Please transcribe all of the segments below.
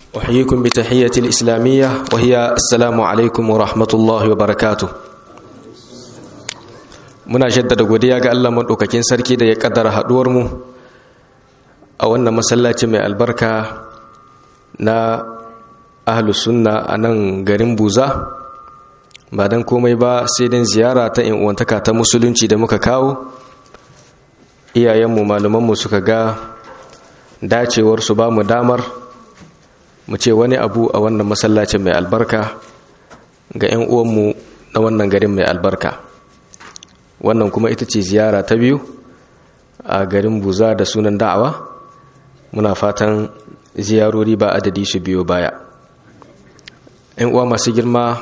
أحييكم بتحية الإسلامية وهي السلام عليكم ورحمة الله وبركاته muna jaddada godiya ga Allah maɗaukakin sarki da ya ƙaddara haɗuwarmu a wannan masallaci mai albarka na ahlus sunna a nan garin buza ba don komai ba sai don ziyara ta uwantaka ta musulunci da muka kawo iyayenmu malumanmu suka ga dacewar su ba mu damar mu ce wani abu a wannan masallacin mai albarka ga 'yan uwanmu na wannan garin mai albarka wannan kuma ita ce ziyara ta biyu a garin buza da sunan da'awa muna fatan ziyarori ba adadi su biyo baya 'yan uwa masu girma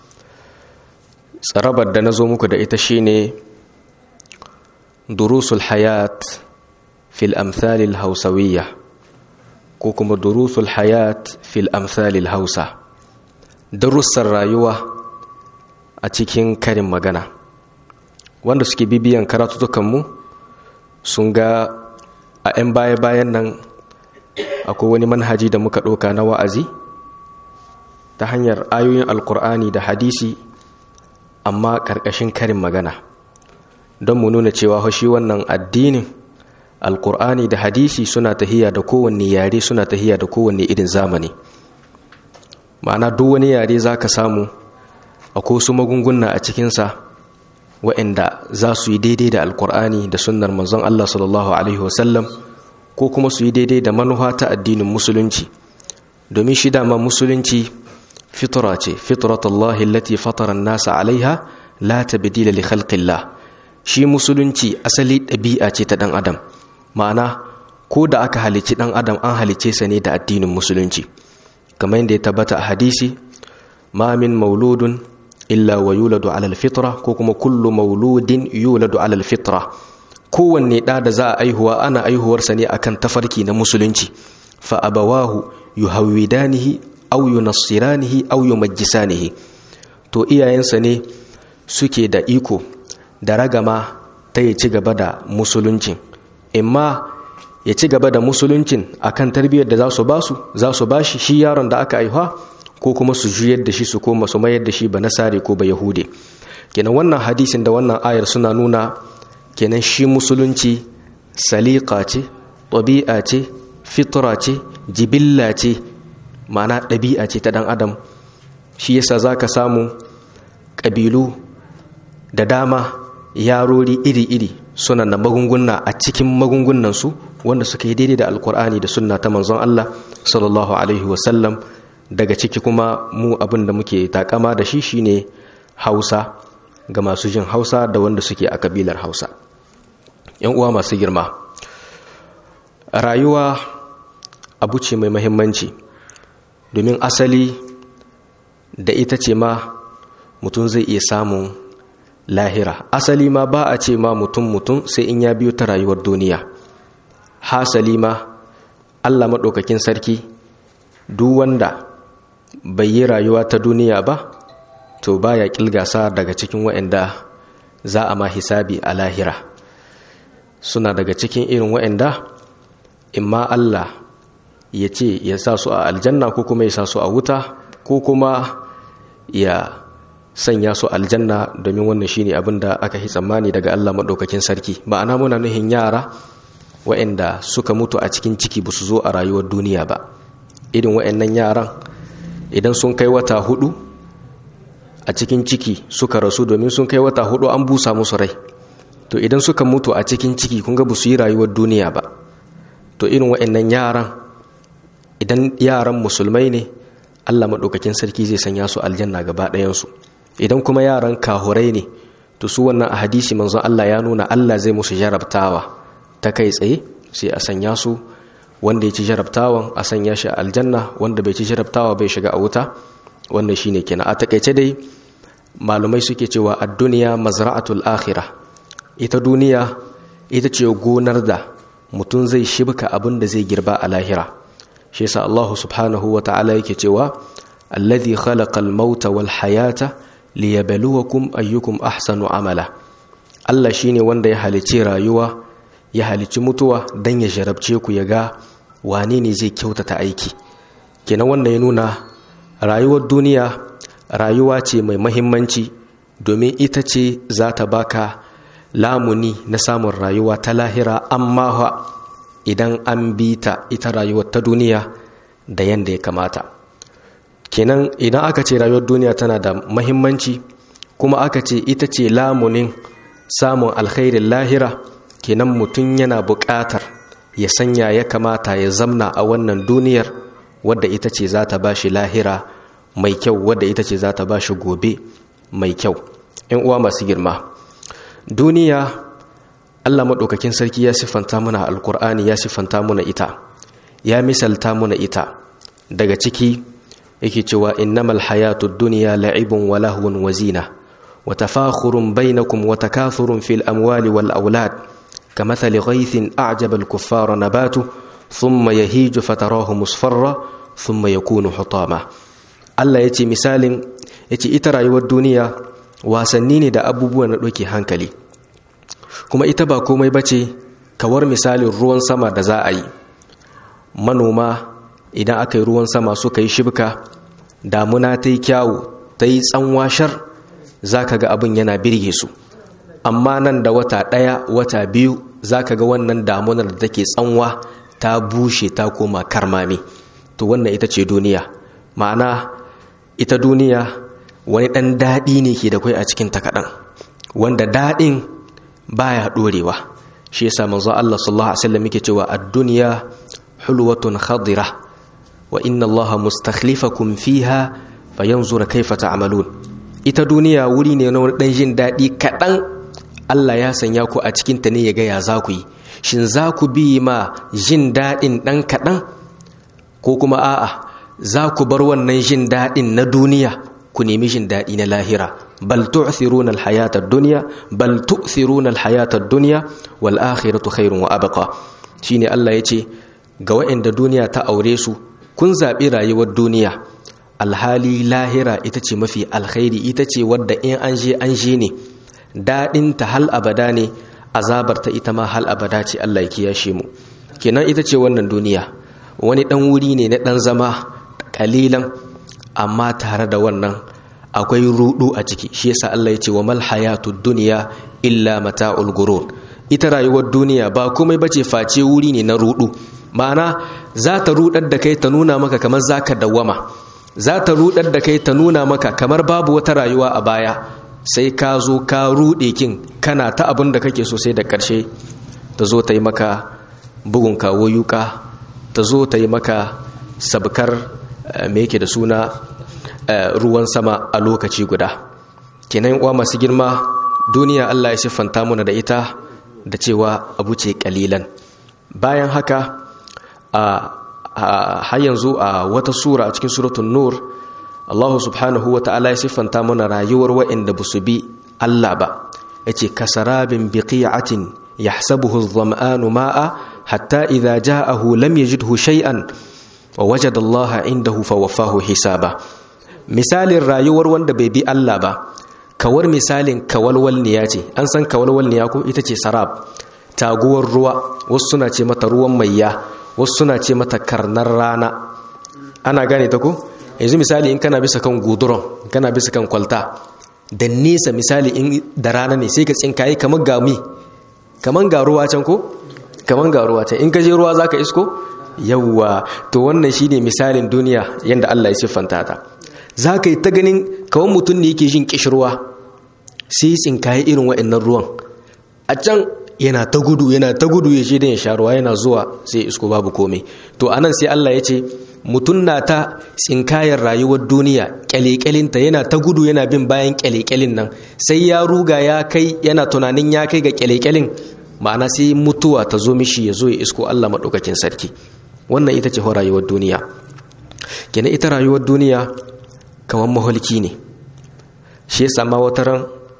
tsarabar da na zo muku da ita shine durusul hayat fil amthalil hausawiyya ko kuma durusul hayat fil amthalil hausa darussan rayuwa a cikin karin magana wanda suke bibiyan karatutukanmu sun ga a 'yan baya-bayan nan akwai wani manhaji da muka ɗauka na wa'azi ta hanyar ayoyin alkur'ani da hadisi amma ƙarƙashin karin magana don mu nuna cewa shi wannan addinin alkur'ani da hadisi suna tahiya da kowanne yare suna tahiya da kowanne irin zamani ma'ana duk wani yare za ka samu akwai su magunguna a cikinsa wa'anda za su yi daidai da alkur'ani da sunnar manzon Allah sallallahu alaihi wasallam ko kuma su yi daidai da manufa ta addinin musulunci domin shi dama musulunci fitra ce fitratullahi allati fatara nasa alaiha la tabdila li khalqillah shi musulunci asali ɗabi'a ce ta ɗan adam ma'ana ko da aka halicci ɗan adam an halicce sa ne da addinin musulunci kamar yadda ya tabbata a hadisi ma min mauludun illa wa yuladu alal fitra ko kuma kullu mauludin yuladu alal fitra kowanne ɗa da za a aihuwa ana aihuwarsa ne akan tafarki na musulunci fa abawahu yuhawwidanihi aw yunassiranihi aw yumajjisanihi to iyayensa ne suke da iko da ragama ta ya ci gaba da musuluncin imma ya ci gaba da musuluncin akan tarbiyyar da za su basu za su bashi shi yaron da aka aihuwa ko kuma su juyar da shi su koma su mayar da shi ba nasare ko ba yahude kenan wannan hadisin da wannan ayar suna nuna kenan shi musulunci saliqa ce ɗabi'a ce fitra ce jibilla ce ma'ana ɗabi'a ce ta ɗan adam shi yasa za ka samu ƙabilu da dama yarori iri-iri suna da magunguna a cikin magungunansu wanda suka yi daidai da alkur'ani da sunna ta manzon Allah sallallahu alaihi wasallam daga ciki kuma mu abin da muke takama da shi shine hausa ga masu jin hausa da wanda suke a kabilar hausa yan uwa masu girma rayuwa abu ce mai mahimmanci domin asali da ita ce ma mutum zai iya samun lahira asali ma ba a ce ma mutum mutum sai in ya biyo ta rayuwar duniya hasali ma allah maɗaukakin sarki duk wanda bai yi rayuwa ta duniya ba to baya kilgasa daga cikin waɗanda za a ma hisabi a lahira suna daga cikin irin waɗanda imma Allah ya ce ya sa su a aljanna ko kuma ya sa su a wuta ko kuma ya sanya su aljanna domin wannan shine abin da aka yi tsammani daga Allah maɗaukakin sarki ma'ana muna nuhin yara waɗanda suka mutu a cikin ciki ba su zo a rayuwar duniya ba irin waɗannan yaran idan sun kai wata hudu a cikin ciki suka rasu domin sun kai wata hudu an busa musu rai to idan suka mutu a cikin ciki kun ga ba su yi rayuwar duniya ba to irin waɗannan yaran idan yaran musulmai ne allah maɗaukakin sarki zai sanya su aljanna gaba ɗayansu idan kuma yaran kahurai ne to su wannan a hadisi manzon allah ya nuna allah zai musu jarabtawa ta kai tsaye sai a sanya su wanda ya ci jarabtawan a sanya shi a aljanna wanda bai ci jarabtawa bai shiga a wuta wannan shine kenan a takaice dai malumai suke cewa a duniya mazra'atul akhira ita duniya ita ce gonar da mutum zai shibka abin da zai girba a lahira shi yasa Allah subhanahu wa ta'ala yake cewa alladhi khalaqa al-mauta wal hayata liyabluwakum ayyukum ahsanu amala Allah shine wanda ya halici rayuwa ya halici mutuwa dan ya jarabce ku ya ga wane ne zai kyautata aiki kenan wannan ya nuna rayuwar duniya rayuwa ce mai mahimmanci domin ita ce za ta baka lamuni na samun rayuwa ta lahira amma idan an bi ta ita rayuwar ta duniya da yadda ya kamata kenan idan aka ce rayuwar duniya tana da mahimmanci kuma aka ce ita ce lamunin samun alkhairin lahira kenan mutum yana buƙatar ya sanya ya kamata ya zamna a wannan duniyar wadda ita ce za ta ba shi lahira mai kyau wadda ita ce za ta ba shi gobe mai kyau in uwa masu girma duniya allah maɗaukakin sarki ya siffanta muna alkur'ani ya siffanta muna ita ya misalta muna ita daga ciki yake cewa innamal hayatu duniya la'ibun wa lahwun wa zina wa tafakhurun bainakum wa takathurun fil amwali wal aulad kamathali ghaythin a'jaba al kuffara nabatu thumma yahiju fatarahu musfarra thumma yakunu hutama Allah yace misalin yace ita rayuwar duniya wasanni ne da abubuwan da doke hankali kuma ita ba komai bace kawar misalin ruwan sama da za a yi manoma idan aka yi ruwan sama suka yi shibka damuna ta yi kyawu ta yi tsanwashar za ka ga abin yana birge su amma nan da wata ɗaya wata biyu za ka ga wannan damunar da take tsanwa ta bushe ta koma karmami to wannan ita ce duniya ma'ana ita duniya wani ɗan daɗi ne ke da kwai a cikin ta kaɗan wanda daɗin baya ɗorewa shi yasa manzo Allah sallallahu alaihi wasallam yake cewa ad-dunya hulwatun khadira wa inna Allah mustakhlifakum fiha fayanzur kaifa ta'malun ita duniya wuri ne na dan jin dadi kadan Allah ya sanya ku a cikin ta ne ya ga ya za ku yi shin za ku bi ma jin dadin dan kadan ko kuma a'a za ku bar wannan jin dadin na duniya ku nemi jin dadi na lahira bal tu'thiruna al-hayata ad-dunya bal tu'thiruna al-hayata ad-dunya wal akhiratu khairun wa abqa shine Allah yace ga waɗanda duniya ta aure su kun zaɓi rayuwar duniya alhali lahira ita ce mafi alkhairi ita ce wadda in an je an je ne daɗinta hal abada ne azabarta ita ma hal abada ce Allah ya kiyashe mu kenan ita ce wannan duniya wani ɗan wuri ne na ɗan zama ƙalilan amma tare da wannan akwai rudu a ciki shi yasa Allah ya ce wa mal hayatud dunya illa mata'ul gurur ita rayuwar duniya ba komai bace face wuri ne na rudu ma'ana za ta rudar da kai ta nuna maka kamar za ka dawwama za ta rudar da kai ta nuna maka kamar babu wata rayuwa a baya sai ka zo ka rude kin kana ta abin da kake so sai da ƙarshe ta zo ta yi maka bugun kawo yuka ta zo ta yi maka sabkar me yake da suna ruwan sama a lokaci guda kenan uwa masu girma duniya Allah ya siffanta muna da ita da cewa abu ce kalilan bayan haka har yanzu a wata sura a cikin suratun nur Allah subhanahu wa ta'ala ya siffanta mana rayuwar wa'inda ba su bi Allah ba ya ce kasarabin biqi'atin yahsabuhu adh-dhama'anu ma'a hatta idha ja'ahu lam yajidhu shay'an wa wajada Allah indahu fawaffahu hisaba misalin rayuwar wanda bai bi Allah ba kawar misalin kawalwalniya ce an san kawalwalniya ko ita ce sarab taguwar ruwa wasu suna ce mata ruwan maiya wasu suna ce mata karnar rana ana gane ta ko yanzu misali in kana bisa kan guduron kana bisa kan kwalta da nesa misali in da rana ne sai ka tsinkaye kamar gami kamar ga ruwa can ko kamar ga ruwa can in ka je ruwa zaka isko yawwa to wannan shine misalin duniya yanda Allah ya siffanta ta zaka yi ta ganin kawai mutum ne yake jin kishirwa sai tsinkaye irin waɗannan ruwan a can yana ta gudu yana ta gudu ya ce da ya sha ruwa yana zuwa sai isko babu komai to anan sai Allah ya ce mutum na ta tsinkayar rayuwar duniya kyalekylinta yana ta gudu yana bin bayan kyalekyalin nan sai ya ruga ya kai yana tunanin ya kai ga kyalekyalin ma'ana sai mutuwa ta zo mishi ya zo ya isko Allah maɗaukakin sarki wannan ita ce rayuwar duniya kenan ita rayuwar duniya kamar maholki ne shi ya sama wata ran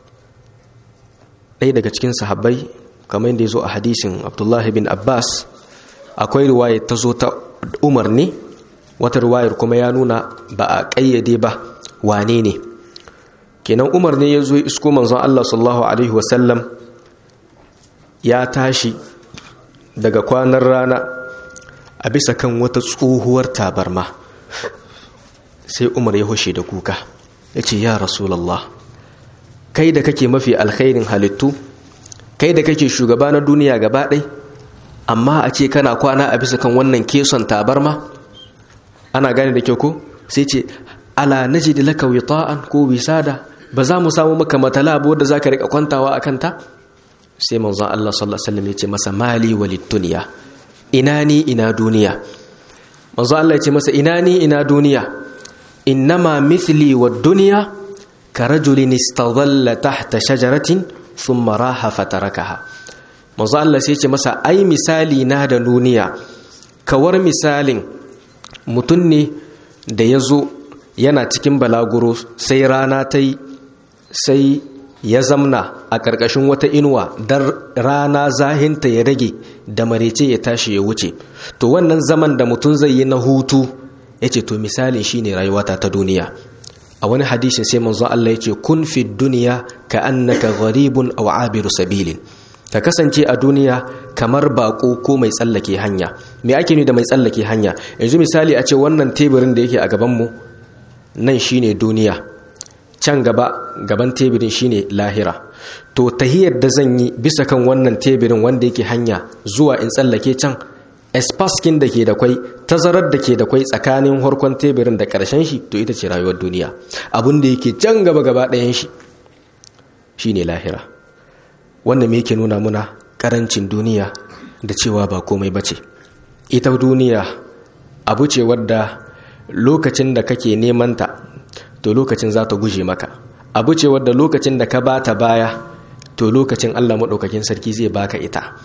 ɗaya daga cikin sahabbai kamar yadda ya zo a hadisin abdullahi bin abbas akwai riwayar ta zo ta umar ne wata riwayar kuma ya nuna ba a ƙayyade ba wane ne kenan umar ne ya zo isko manzon allah sallallahu alaihi wasallam ya tashi daga kwanan rana a bisa kan wata tsohuwar tabarma sai umar ya hushe da kuka ya ce ya rasulallah kai da kake mafi alkhairin halittu kai da kake shugaba na duniya gaba ɗai amma a ce kana kwana a bisa kan wannan keson tabarma ana gane da kyau ko sai ce ala najid laka wita'an ko wisada ba za mu samu maka matala abu da zaka rika kwantawa a kanta sai manzon Allah sallallahu alaihi wasallam ya ce masa mali walid dunya ina ni ina duniya manzon Allah ya ce masa ina ni ina duniya innama mithli wad dunya karajulin istadalla tahta shajaratin thumma raha fatarakaha manzon Allah sai ya ce masa ai misali na da duniya kawar misalin mutum ne da ya zo yana cikin balaguro sai rana ta yi sai ya zamna a ƙarƙashin wata inuwa don rana zahinta ya rage da marece ya tashi ya wuce to wannan zaman da mutum zai yi na hutu ya ce to misalin shine rayuwata ta duniya a wani hadishin sai manzon Allah ya ce kun fi duniya ka annaka gharibun aw abiru sabilin ka kasance a duniya kamar bako ko mai tsallake hanya me ake ni da mai tsallake hanya yanzu misali a ce wannan teburin da yake a gabanmu nan shine duniya can gaba gaban teburin shine lahira to tahiyar da zan yi bisa kan wannan teburin wanda yake hanya zuwa in tsallake can espaskin da ke da kwai tazarar da ke da kwai tsakanin harkon teburin da karshen shi to ita ce rayuwar duniya abin da yake can gaba gaba ɗayan shi shine lahira wanda me yake nuna muna karancin duniya da cewa ba komai bace ita duniya abu ce wadda lokacin da kake neman ta to lokacin za ta guje maka abu ce wadda lokacin da ka bata baya to lokacin Allah maɗaukakin sarki zai baka ita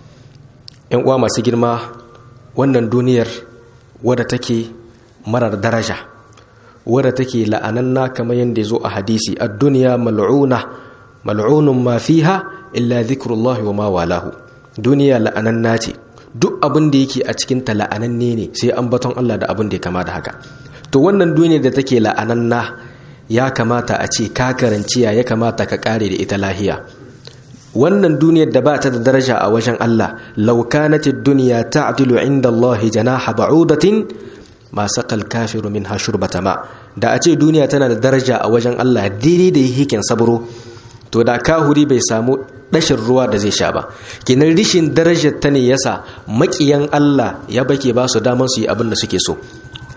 ‘yan uwa masu girma wannan duniyar wadda take marar daraja wadda take la'ananna kamar yadda ya zo a hadisi a duniya mal'una mal'unun ma fiha illa zikrullahi wa ma walahu duniya la'ananna ce duk abin da yake a cikin ta la'ananne ne sai an baton Allah da abin da ya kama da haka to wannan duniyar da take la'ananna ya kamata a ce ka karanciya ya kamata ka kare da ita lahiya wannan duniyar da ba ta da daraja a wajen Allah law kanat ad-dunya ta'dilu 'inda Allah janaha ba'udatin ma saqal kafiru minha shurbata ma da a ce duniya tana da daraja a wajen Allah daidai da hikin sabro to da kahuri bai samu dashin ruwa da zai sha ba kinan rishin darajar ta ne yasa makiyan Allah ya bake ba su daman su yi abin da suke so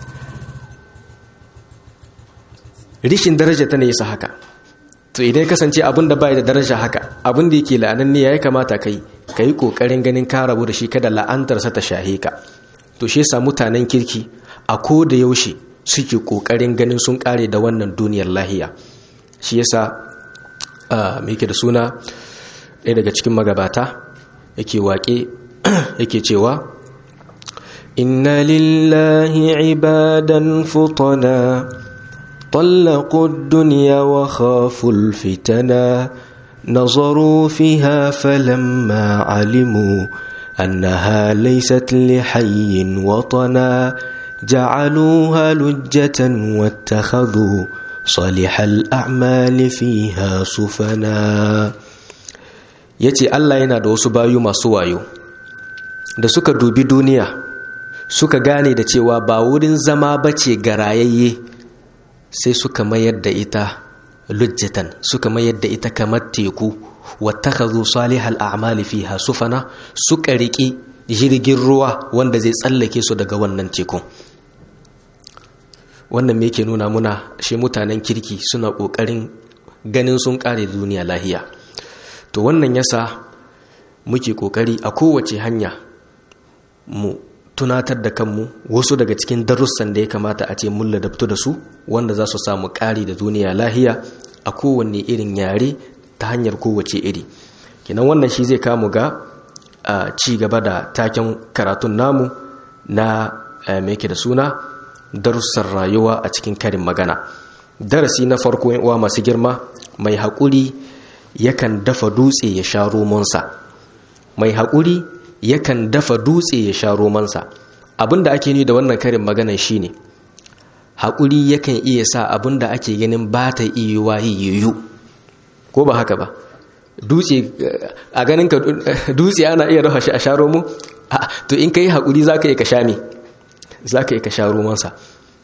rishin daraja ta ne yasa haka to idan kasance abin da bai da daraja haka abin da yake la'anan ne yayi kamata kai kai kokarin ganin ka rabu da shi kada la'antar sa ta shahe ka to shi yasa mutanen kirki a ko da yaushe suke kokarin ganin sun kare da wannan duniyar lahiya shi yasa me yake da suna ɗaya daga cikin magabata yake waƙe yake cewa inna lillahi ibadan futana طلقوا الدنيا وخافوا الفتنا نظروا فيها فلما علموا أنها ليست لحي وطنا جعلوها لجة واتخذوا صالح الأعمال فيها سفنا yace Allah yana da wasu bayu masu wayo da suka dubi duniya suka gane da cewa ba wurin zama bace ga rayayye sai suka mayar da ita lujjatan suka mayar da ita kamar teku wattakhadhu salihal a'mali fiha sufana suka riƙi jirgin ruwa wanda zai tsallake su daga wannan tekun wannan me yake nuna muna shi mutanen kirki suna ƙoƙarin ganin sun ƙare duniya lahiya to wannan yasa muke ƙoƙari a kowace hanya mu tunatar da kanmu wasu daga cikin darussan da ya kamata a ce mun ladabtu da su wanda za su samu ƙari da duniya lahiya a kowanne irin yare ta hanyar kowace iri kenan wannan shi zai kamu ga ci gaba da taken karatun namu na mai da suna darussan rayuwa a cikin karin magana darasi na farko uwa masu girma mai haƙuri yakan dafa dutse ya sha romansa mai haƙuri yakan dafa dutse ya sha romansa abin da ake ni da wannan karin magana shine haƙuri yakan iya sa abin da ake ganin ba ta iya yiwu ko ba haka ba dutse a ganin ka dutse ana iya dafa shi a sha romo to in ka yi haƙuri za ka yi ka sha me za ka yi ka sha romansa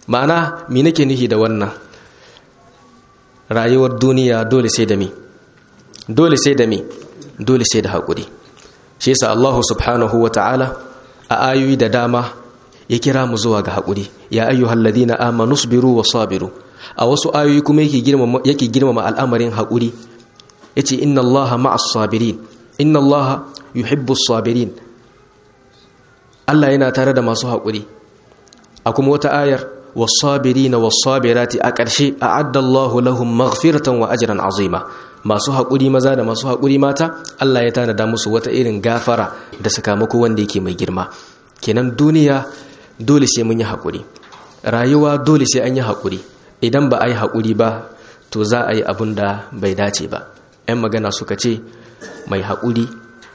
ma'ana mi nake nihi da wannan rayuwar duniya dole sai da mi dole sai da mi dole sai da haƙuri shi yasa Allah subhanahu wa ta'ala a ayoyi da dama ya kira mu zuwa ga haƙuri ya ayyuhal ladina amanu sabiru wa sabiru a wasu ayoyi kuma yake girmama yake girmama al'amarin haƙuri yace inna Allaha ma'as sabirin inna Allaha yuhibbus sabirin Allah yana tare da masu haƙuri a kuma wata ayar was-sabirina was-sabirati a ƙarshe a'adda Allahu lahum maghfiratan wa ajran azima masu haƙuri maza da masu haƙuri mata Allah ya tanada musu wata irin gafara da sakamako wanda yake mai girma kenan duniya dole sai mun yi haƙuri rayuwa dole sai an yi haƙuri idan ba a yi haƙuri ba to za a yi abin da bai dace ba 'yan magana suka ce mai haƙuri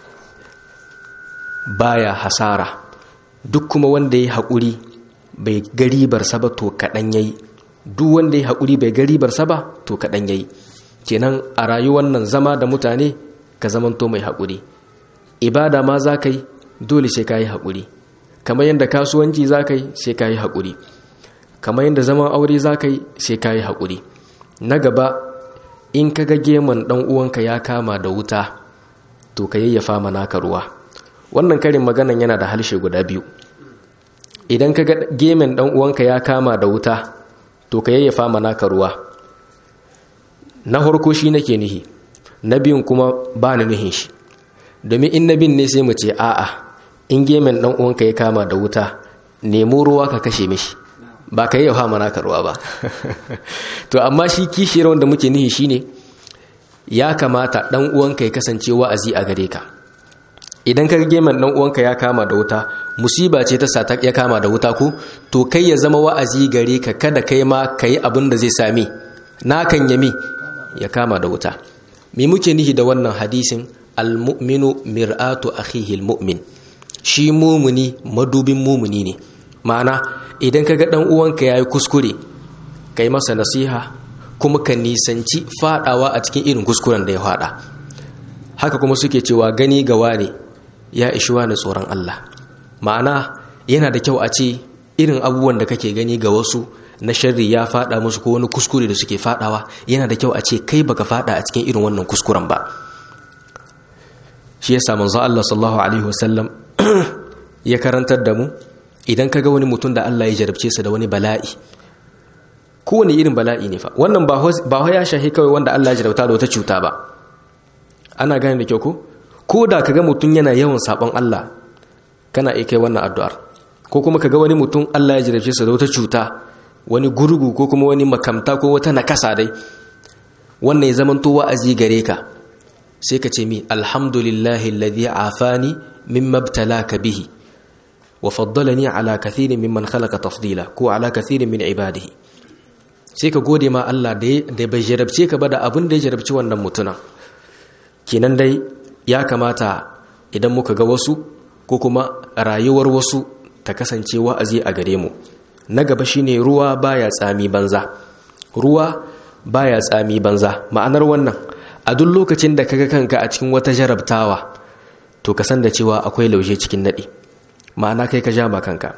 baya hasara duk kuma wanda ya haƙuri bai garibarsa ba to kaɗan ya yi duk wanda ya haƙuri bai garibarsa ba to kaɗan ya yi kenan a rayuwar nan zama da mutane ka zamanto mai haƙuri ibada ma za ka yi dole sai ka yi haƙuri kamar yadda kasuwanci za ka yi sai ka yi haƙuri kamar yadda zaman aure za ka yi sai ka yi haƙuri na gaba in ka ga geman ɗan uwanka ya kama da wuta to ka yayyafa mana ka ruwa wannan karin maganan yana da harshe guda biyu idan ka ga gemen ɗan uwanka ya kama da wuta to ka yayyafa mana ka ruwa na harko shi nake nihi na biyun kuma ba ni nihin shi domin in na bin ne sai mu ce a'a in gemen ɗan uwanka ya kama da wuta nemo ruwa ka kashe mishi ba ka yi mana ka ruwa ba to amma shi kishiyar wanda muke nihi shine ya kamata ɗan uwanka ya kasance wa'azi a gare ka idan ka gemen ɗan uwanka ya kama da wuta musiba ce ta sa ya kama da wuta ko to kai ya zama wa'azi gare ka kada kai ma ka yi abin da zai sami na kan yami ya kama da wuta me muke nihi da wannan hadisin al-mu'minu mir'atu akhihi al-mu'min shi mumuni madubin mumuni ne ma'ana idan ka ga ɗan uwanka ya yi kuskure ka yi masa nasiha kuma ka nisanci faɗawa a cikin irin kuskuren da ya faɗa haka kuma suke cewa gani ga wane ya ishi wani tsoron Allah ma'ana yana da kyau a ce irin abubuwan da kake gani ga wasu na sharri ya faɗa musu ko wani kuskure da suke faɗawa yana da kyau a ce kai baka faɗa a cikin irin wannan kuskuren ba shi yasa manzo Allah sallallahu alaihi wasallam ya karantar da mu idan ka ga wani mutum da Allah ya jarabce su da wani bala'i kowane irin bala'i ne fa wannan ba ya shahi kawai wanda Allah ya jarabta da wata cuta ba ana gane da kyau ko ko da ka ga mutum yana yawan sabon Allah kana iya kai wannan addu'ar ko kuma ka ga wani mutum Allah ya jarabce su da wata cuta wani gurgu ko kuma wani makamta ko wata nakasa dai wannan ya zamanto wa'azi gare ka sai ka ce mi alhamdulillahi alladhi afani mimma ibtalaka bihi wa faddalani ala kathirin mimman khalaqa tafdila ko ala kathirin min ibadihi sai ka gode ma Allah da bai jarabce ka ba da abin da ya jarabci wannan mutunan kenan dai ya kamata idan muka ga wasu ko kuma rayuwar wasu ta kasance wa'azi a gare mu na gaba shine ruwa baya tsami banza ruwa baya tsami banza ma'anar wannan a duk lokacin da kaga kanka a cikin wata jarabtawa to ka san da cewa akwai lauje cikin nadi ma'ana kai ka ja ma kanka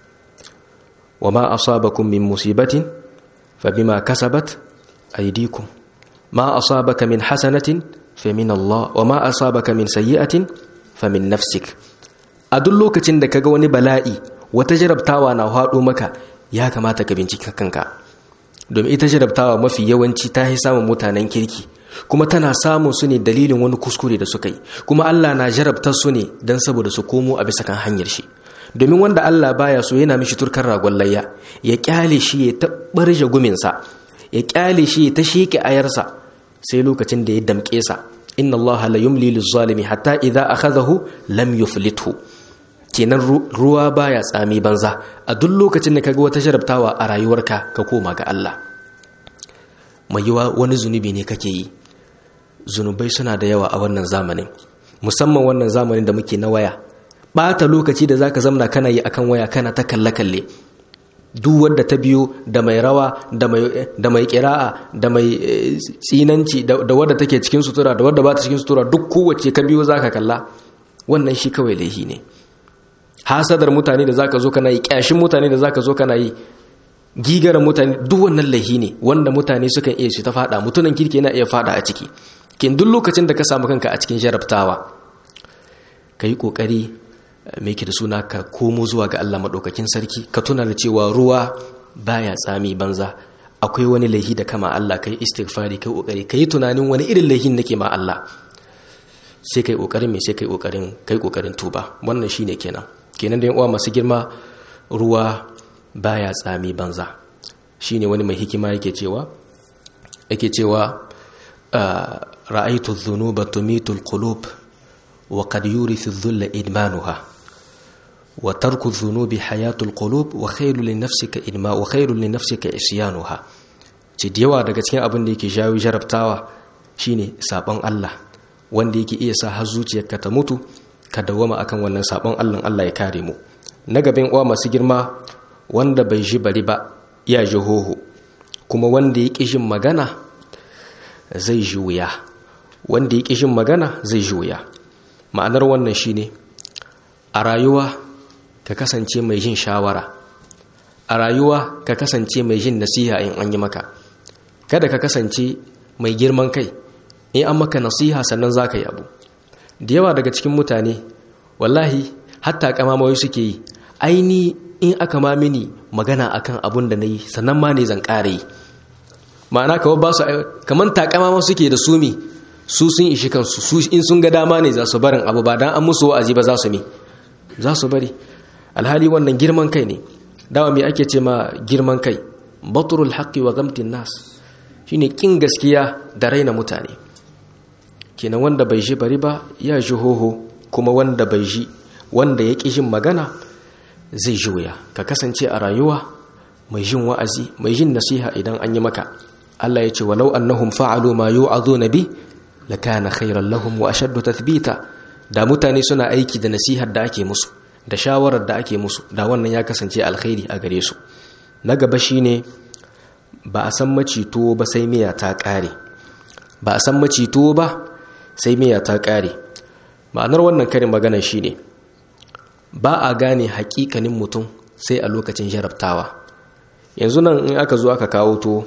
wa ma asabakum min musibatin fa bima kasabat aydikum ma asabaka min hasanatin fa min Allah wa ma asabaka min sayyi'atin fa min nafsik a duk lokacin da kaga wani bala'i wata jarabtawa na haɗo maka ya kamata ka bincika kanka domin ita jarabtawa mafi yawanci ta yi samun mutanen kirki kuma tana samun su ne dalilin wani kuskure da suka yi kuma Allah na jarabtar su ne don saboda su komo a bisa kan hanyar shi domin wanda Allah baya so yana mishi turkar ragon layya ya kyale shi ya ta barje guminsa ya kyale shi ya ta sheke ayarsa sai lokacin da ya damƙe sa inna Allah la yumli lizzalimi hatta idza akhadahu lam yuflithu kenan ruwa baya tsami banza a duk lokacin da kaga wata jarabtawa a rayuwarka ka koma ga Allah mai yiwa wani zunubi ne kake yi zunubai suna da yawa a wannan zamanin musamman wannan zamanin da muke na waya bata lokaci da zaka zamna kana yi akan waya kana ta kalle kalle duk wadda ta biyo da mai rawa da mai da mai kira'a da mai tsinanci da wadda take cikin sutura da wadda ba ta cikin sutura duk kowace ka biyo zaka kalla wannan shi kawai laihi ne hasadar mutane da zaka zo kana yi kyashin mutane da zaka zo kana yi gigar mutane duk wannan laihi ne wanda mutane sukan iya shi ta fada mutunan kirki yana iya fada a ciki kin duk lokacin da ka samu kanka a cikin jarabtawa ka yi kokari mai ke da suna ka komo zuwa ga Allah maɗaukakin sarki ka tuna da cewa ruwa baya tsami banza akwai wani laihi da kama Allah kai istighfari kai kokari kai tunanin wani irin laihin nake ma Allah sai kai kokarin me sai kai kokarin kai kokarin tuba wannan shine kenan kenan da uwa masu girma ruwa baya tsami banza shine wani mai hikima yake cewa yake cewa ra'aytu adh-dhunuba tumitu al-qulub wa qad yurithu adh-dhulla idmanuha wa tarku adh-dhunubi hayatu al-qulub wa khayru li nafsika idma wa khayru li nafsika isyanuha ce da yawa daga cikin abin da yake jawo jarabtawa shine sabon Allah wanda yake iya sa har zuciyarka ta mutu ka dawama akan wannan sabon Allah Allah ya kare mu na gaban uwa masu girma wanda bai ji bari ba ya ji hoho kuma wanda ya ƙi jin magana zai ji wuya wanda ya ƙi jin magana zai ji wuya ma'anar wannan shine a rayuwa ka kasance mai jin shawara a rayuwa ka kasance mai jin nasiha in an yi maka kada ka kasance mai girman kai in an maka nasiha sannan za ka yi abu da yawa daga cikin mutane wallahi hatta kamamawai suke yi aini in aka ma mini magana akan abun da na yi sannan ma ne zan ƙara yi ma'ana kawai ba su kamar takama ma suke da sumi su sun ishi kansu su in sun ga dama ne za su barin abu ba dan an musu wa'azi ba za su mi za su bari alhali wannan girman kai ne dawa me ake ce ma girman kai baturul haqqi wa gamtin nas shine kin gaskiya da raina mutane kenan wanda bai ji bari ba ya ji hoho kuma wanda bai ji wanda ya ƙi jin magana zai ji wuya ka kasance a rayuwa mai jin wa'azi mai jin nasiha idan an yi maka Allah ya ce walau annahum fa'alu ma yu'aduna bi lakana khairan lahum wa ashaddu tathbita da mutane suna aiki da nasihar da ake musu da shawarar da ake musu da wannan ya kasance alkhairi a gare su na gaba shine ba a san macito ba sai miya ta kare ba a san macito ba sai miya ta kare ma'anar wannan karin magana shine ba a gane hakikanin mutum sai a lokacin jarabtawa yanzu nan in aka zo aka kawo to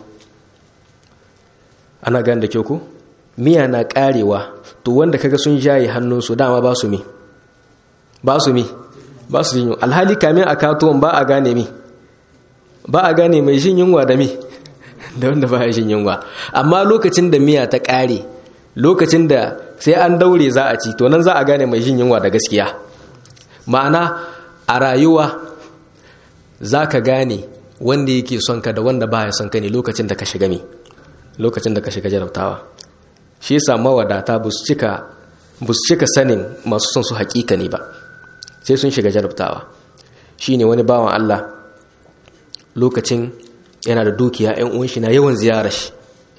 ana gane da kyau ko miya na karewa to wanda kaga sun jaye hannunsu dama ba su mi ba su mi ba su jin alhali kamin a katuwan ba a gane mi ba a gane mai jin yunwa da mi da wanda ba ya jin yunwa amma lokacin da miya ta kare lokacin da sai an daure za a ci to nan za a gane mai jin yunwa da gaskiya ma'ana a rayuwa za ka gane wanda yake son ka da wanda ba ya son ka ne lokacin da ka shiga mi lokacin da ka shiga jarabtawa shi yasa mawadata ba su cika sanin masu son su hakika ne ba sai sun shiga jarabtawa shi ne wani bawan Allah lokacin yana da dukiya 'yan uwan shi na yawan ziyarar shi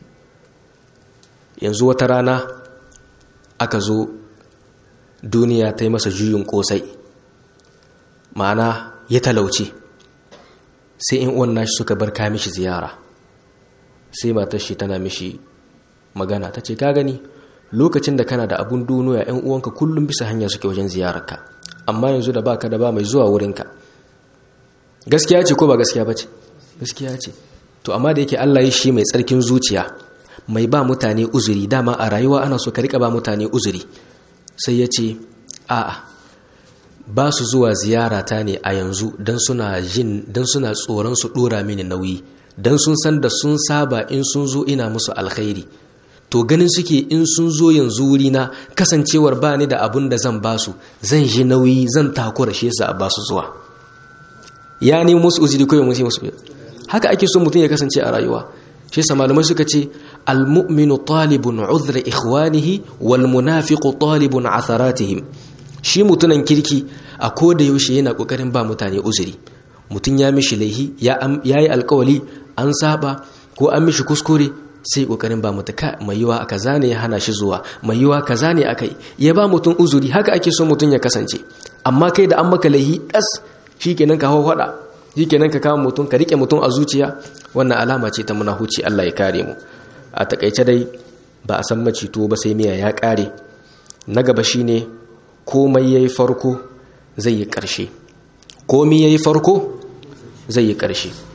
yanzu wata rana aka zo duniya ta yi masa juyin kosai ma'ana ya talauce sai in uwan nashi suka bar ka mishi ziyara sai matar shi tana mishi magana ta ce ka gani lokacin da kana da abun duniya yan uwanka kullum bisa hanya suke wajen ziyararka amma yanzu da baka da ba mai zuwa wurinka gaskiya ce ko ba gaskiya ba ce gaskiya ce to amma da yake Allah ya shi mai tsarkin zuciya mai ba mutane uzuri dama a rayuwa ana so ka rika ba mutane uzuri sai ya ce a'a ba su zuwa ziyarata ne a yanzu don suna jin don suna tsoron su dora mini nauyi don sun san da sun saba in sun zo ina musu alkhairi to ganin suke in sun zo yanzu wurina kasancewar ba ni da abun da zan ba su zan ji nauyi zan takura shi yasa a ba su zuwa ya nemi musu uzuri ko musu musu haka ake so mutum ya kasance a rayuwa shi yasa malamai suka ce almu'minu talibun udhra ikhwanihi wal munafiqu talibun atharatihim shi mutunan kirki a koda yaushe yana kokarin ba mutane uzuri mutum ya mishi laihi ya yi alkawali an saba ko an mishi kuskure sai kokarin ba mutu mai yiwa kaza ne ya hana shi zuwa mai yiwa kaza ne akai ya ba mutum uzuri haka ake so mutum ya kasance amma kai da an maka laihi das shikenan ka hawo fada shikenan ka kama mutum ka rike mutum a zuciya wannan alama ce ta munahuci Allah ya kare mu a takaice dai ba a san macito ba sai miya ya kare na gaba shine komai yayi farko zai yi karshe komai yayi farko zai yi karshe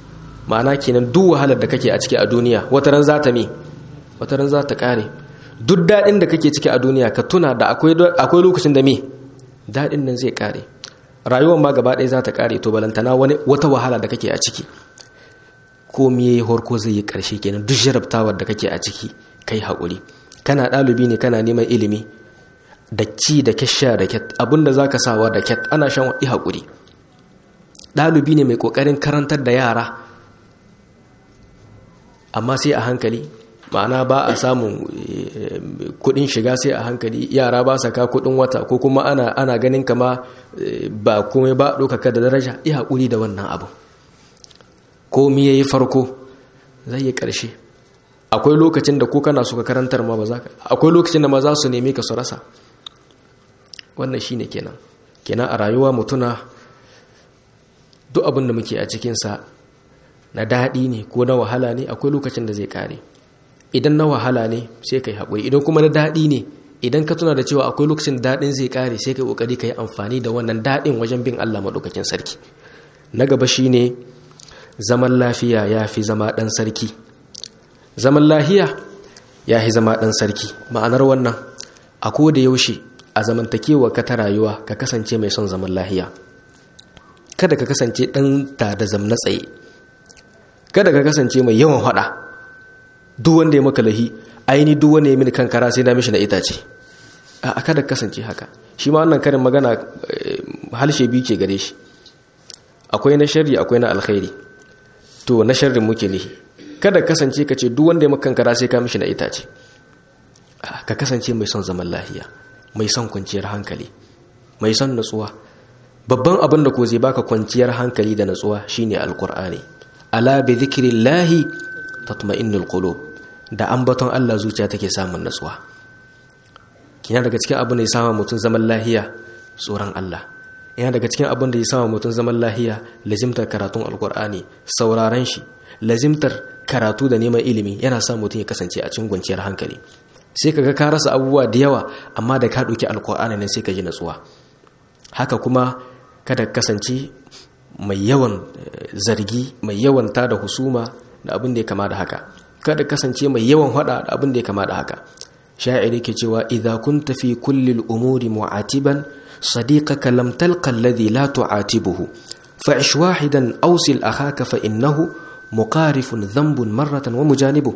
ma'ana kenan duk wahalar da kake a ciki a duniya wata ran za ta me wata ran za ta kare duk daɗin da kake ciki a duniya ka tuna da akwai lokacin da me daɗin nan zai kare rayuwar ma gaba ɗaya za ta kare to balantana wani wata wahala da kake a ciki ko miye horko zai yi ƙarshe kenan duk jarabtawar da kake a ciki kai haƙuri kana ɗalibi ne kana neman ilimi da ci da kyasha da kyat abinda za ka sawa da kyat ana shan waɗi haƙuri ɗalibi ne mai ƙoƙarin karantar da yara amma sai a hankali ma'ana ba a samun kuɗin shiga sai a hankali yara ba saka kuɗin wata ko kuma ana, ana ganin kama ba komai ba ɗaukaka da daraja iya haƙuri da wannan abu komi ya yi farko zai yi ƙarshe akwai lokacin da ko kana suka karantar ma ba za ka akwai lokacin da ma za su neme ka su rasa wannan shi ne kenan kenan a rayuwa mutuna duk abin da muke a cikinsa na daɗi ne ko na wahala ne akwai lokacin da zai ƙare idan na wahala ne sai ka yi haƙuri idan kuma na daɗi ne idan ka tuna da cewa akwai lokacin daɗin zai ƙare sai ka yi ƙoƙari ka yi amfani da wannan daɗin wajen bin allah maɗaukakin sarki na gaba shi ne zaman lafiya ya fi zama ɗan sarki zaman lahiya ya fi zama ɗan sarki ma'anar wannan a da yaushe a zamantakewa ka ta rayuwa ka kasance mai son zaman lahiya kada ka kasance ɗan ta da zamna tsaye kada ka kasance mai yawan haɗa duk wanda ya maka lahi aini duk wanda ya mini kankara sai na mishi na itace a kada ka kasance haka shi ma wannan karin magana halshe biyu ke gare shi akwai na sharri akwai na alkhairi to na sharrin muke nihi kada kasance ka ce duk wanda ya maka kankara sai ka mishi na itace ka kasance mai son zaman lahiya mai son kwanciyar hankali mai son natsuwa babban abin da ko zai baka kwanciyar hankali da natsuwa shine alkur'ani ala bi dhikrillahi tatma'innul qulub da ambaton Allah zuciya take samun natsuwa kina daga cikin abin da ya sama mutum zaman lahiya tsoron Allah yana daga cikin abin da ya sama mutum zaman lahiya lazimtar karatun alkur'ani sauraron shi lazimtar karatu da neman ilimi yana sa mutum ya kasance a cikin kwanciyar hankali sai kaga ka rasa abubuwa da yawa amma da ka ɗauki alkur'ani nan sai ka ji natsuwa haka kuma kada kasance mai yawan zargi mai yawan tada husuma da abin da ya kama da haka kada kasance mai yawan hada da abin da ya kama da haka sha'iri ke cewa idza kunta fi kulli al-umuri mu'atiban sadiqaka lam talqa alladhi la tu'atibuhu fa'ish wahidan awsil akhaka fa innahu muqarifun dhanbun marratan wa mujanibu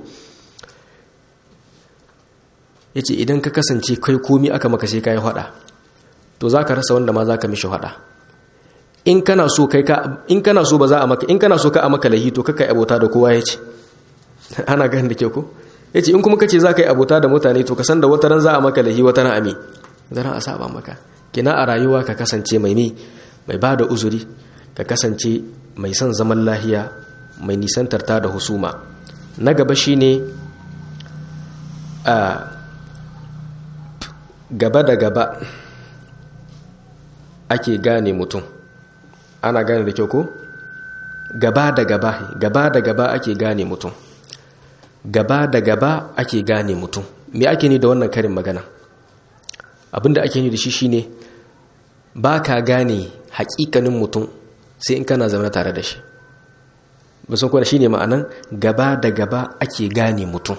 yace idan ka kasance kai komi aka maka sai kai hada to zaka rasa wanda ma zaka mishi hada in kana so kai ka in kana so ba za a maka in kana so ka a maka lahi to kaka abota da kowa yace ana ganin da ke ko yace in kuma kace za ka yi abota da mutane to ka san da wata ran za a maka lahi wata ran ami zan a saba maka kina a rayuwa ka kasance mai mi mai bada uzuri ka kasance mai son zaman lahiya mai nisantar ta da husuma na gaba shine a gaba da gaba ake gane mutum ana gane da kyau ko gaba da gaba gaba da gaba ake gane mutum gaba da gaba ake gane mutum me ake ni da wannan karin magana abinda ake ni da shi shine ba ka gane hakikanin mutum sai in kana zaune tare da shi basan kuwa shine ma'anan gaba da gaba ake gane mutum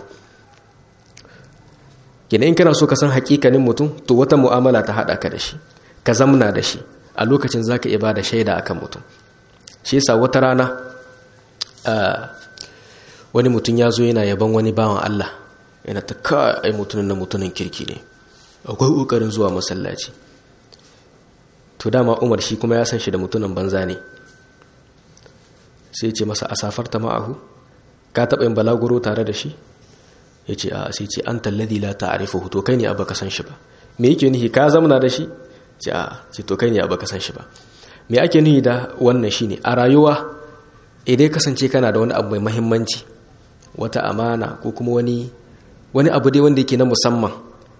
gina in kana so ka san hakikanin mutum to wata mu'amala ta haɗa ka da shi ka zamna da shi a lokacin za ka iya ba da shaida akan mutum shi yasa wata rana wani mutum ya zo yana yaban wani bawan Allah yana ta ka ai mutumin na mutumin kirki ne akwai ƙoƙarin zuwa masallaci to dama umar shi kuma ya san shi da mutumin banza ne sai ce masa a safarta ma'ahu ka taɓa yin balaguro tare da shi ya ce a sai ce an talladi la ta'arifu to kai ne abu ka san shi ba me yake nihi ka zamana da shi ce a ce to kai ne abu ka san shi ba me ake nihi da wannan shine a rayuwa idan kasance kana da wani abu mai mahimmanci wata amana ko kuma wani wani abu dai wanda yake na musamman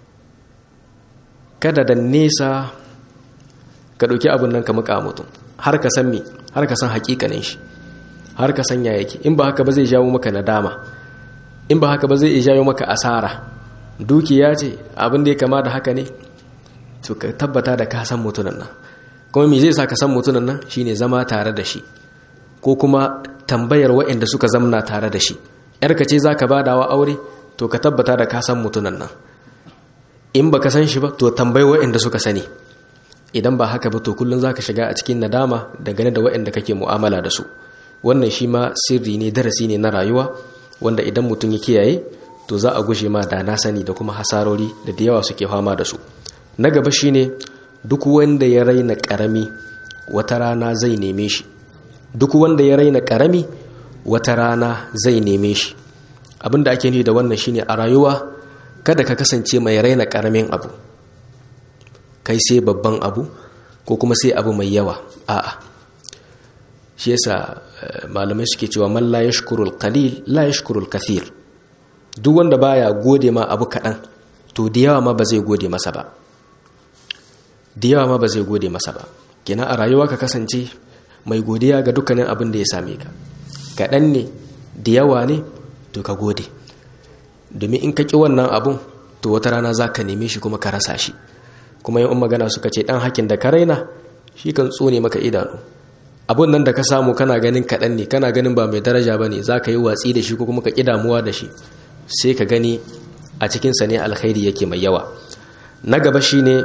kada da nesa ka ɗauki abin nan ka muka mutum har ka san me har ka san hakikanin shi har ka san ya yake in ba haka ba zai jawo maka nadama in ba haka ba zai jawo maka asara dukiya ce abin da ya kama da haka ne to ka tabbata da ka san mutunan nan kuma me zai sa ka san mutunan nan shine zama tare da shi ko kuma tambayar waɗanda suka zamna tare da shi yarka ce za ka badawa aure to ka tabbata da ka san mutunan nan in ba ka san shi ba to tambayi waɗanda suka sani idan ba haka ba to kullum za ka shiga a cikin nadama dangane da waɗanda kake mu'amala da su wannan shi ma sirri ne darasi ne na rayuwa wanda idan mutum ya kiyaye to za a gushe ma da na sani da kuma hasarori da da yawa suke fama da su na gaba shine duk wanda ya raina karami wata rana zai neme shi duk wanda ya raina karami wata rana zai neme shi abin da ake nufi da wannan shine a rayuwa kada ka kasance mai raina karamin abu kai sai babban abu ko kuma sai abu mai yawa a'a shi yasa malamai suke cewa man la yashkurul qalil la yashkurul kathir duk wanda baya gode ma abu kaɗan to da yawa ma ba zai gode masa ba da yawa ma ba zai gode masa ba kenan a rayuwa ka kasance mai godiya ga dukkanin abin da ya same ka kaɗan ne da yawa ne to ka gode domin in ka ƙi wannan abun to wata rana za ka neme shi kuma ka rasa shi kuma yin magana suka ce ɗan hakin da ka raina shi kan tsone maka idanu abun nan da ka samu kana ganin kaɗan ne kana ganin ba mai daraja ba ne za ka yi watsi da shi ko kuma ka ƙi damuwa da shi sai ka gani a cikinsa ne alkhairi yake mai yawa na gaba shi ne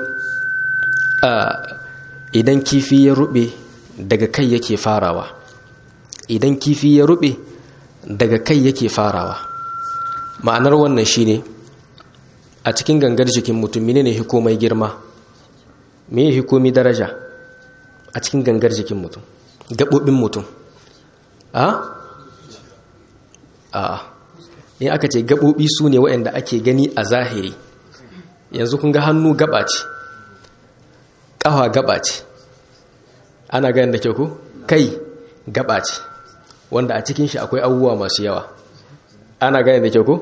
idan kifi ya rube daga kai yake farawa idan kifi ya rube daga kai yake farawa ma'anar wannan shi ne a cikin gangar jikin mutum ne hikomai girma me hikomi daraja a cikin gangar jikin mutum gaɓoɓin mutum a? a in aka ce gaɓoɓi su ne waɗanda ake gani a zahiri yanzu kun ga hannu gaba ce ƙafa gaba ce ana ganin da kyau ku kai gaba ce wanda a cikin shi akwai abubuwa masu yawa ana ganin da kyau ku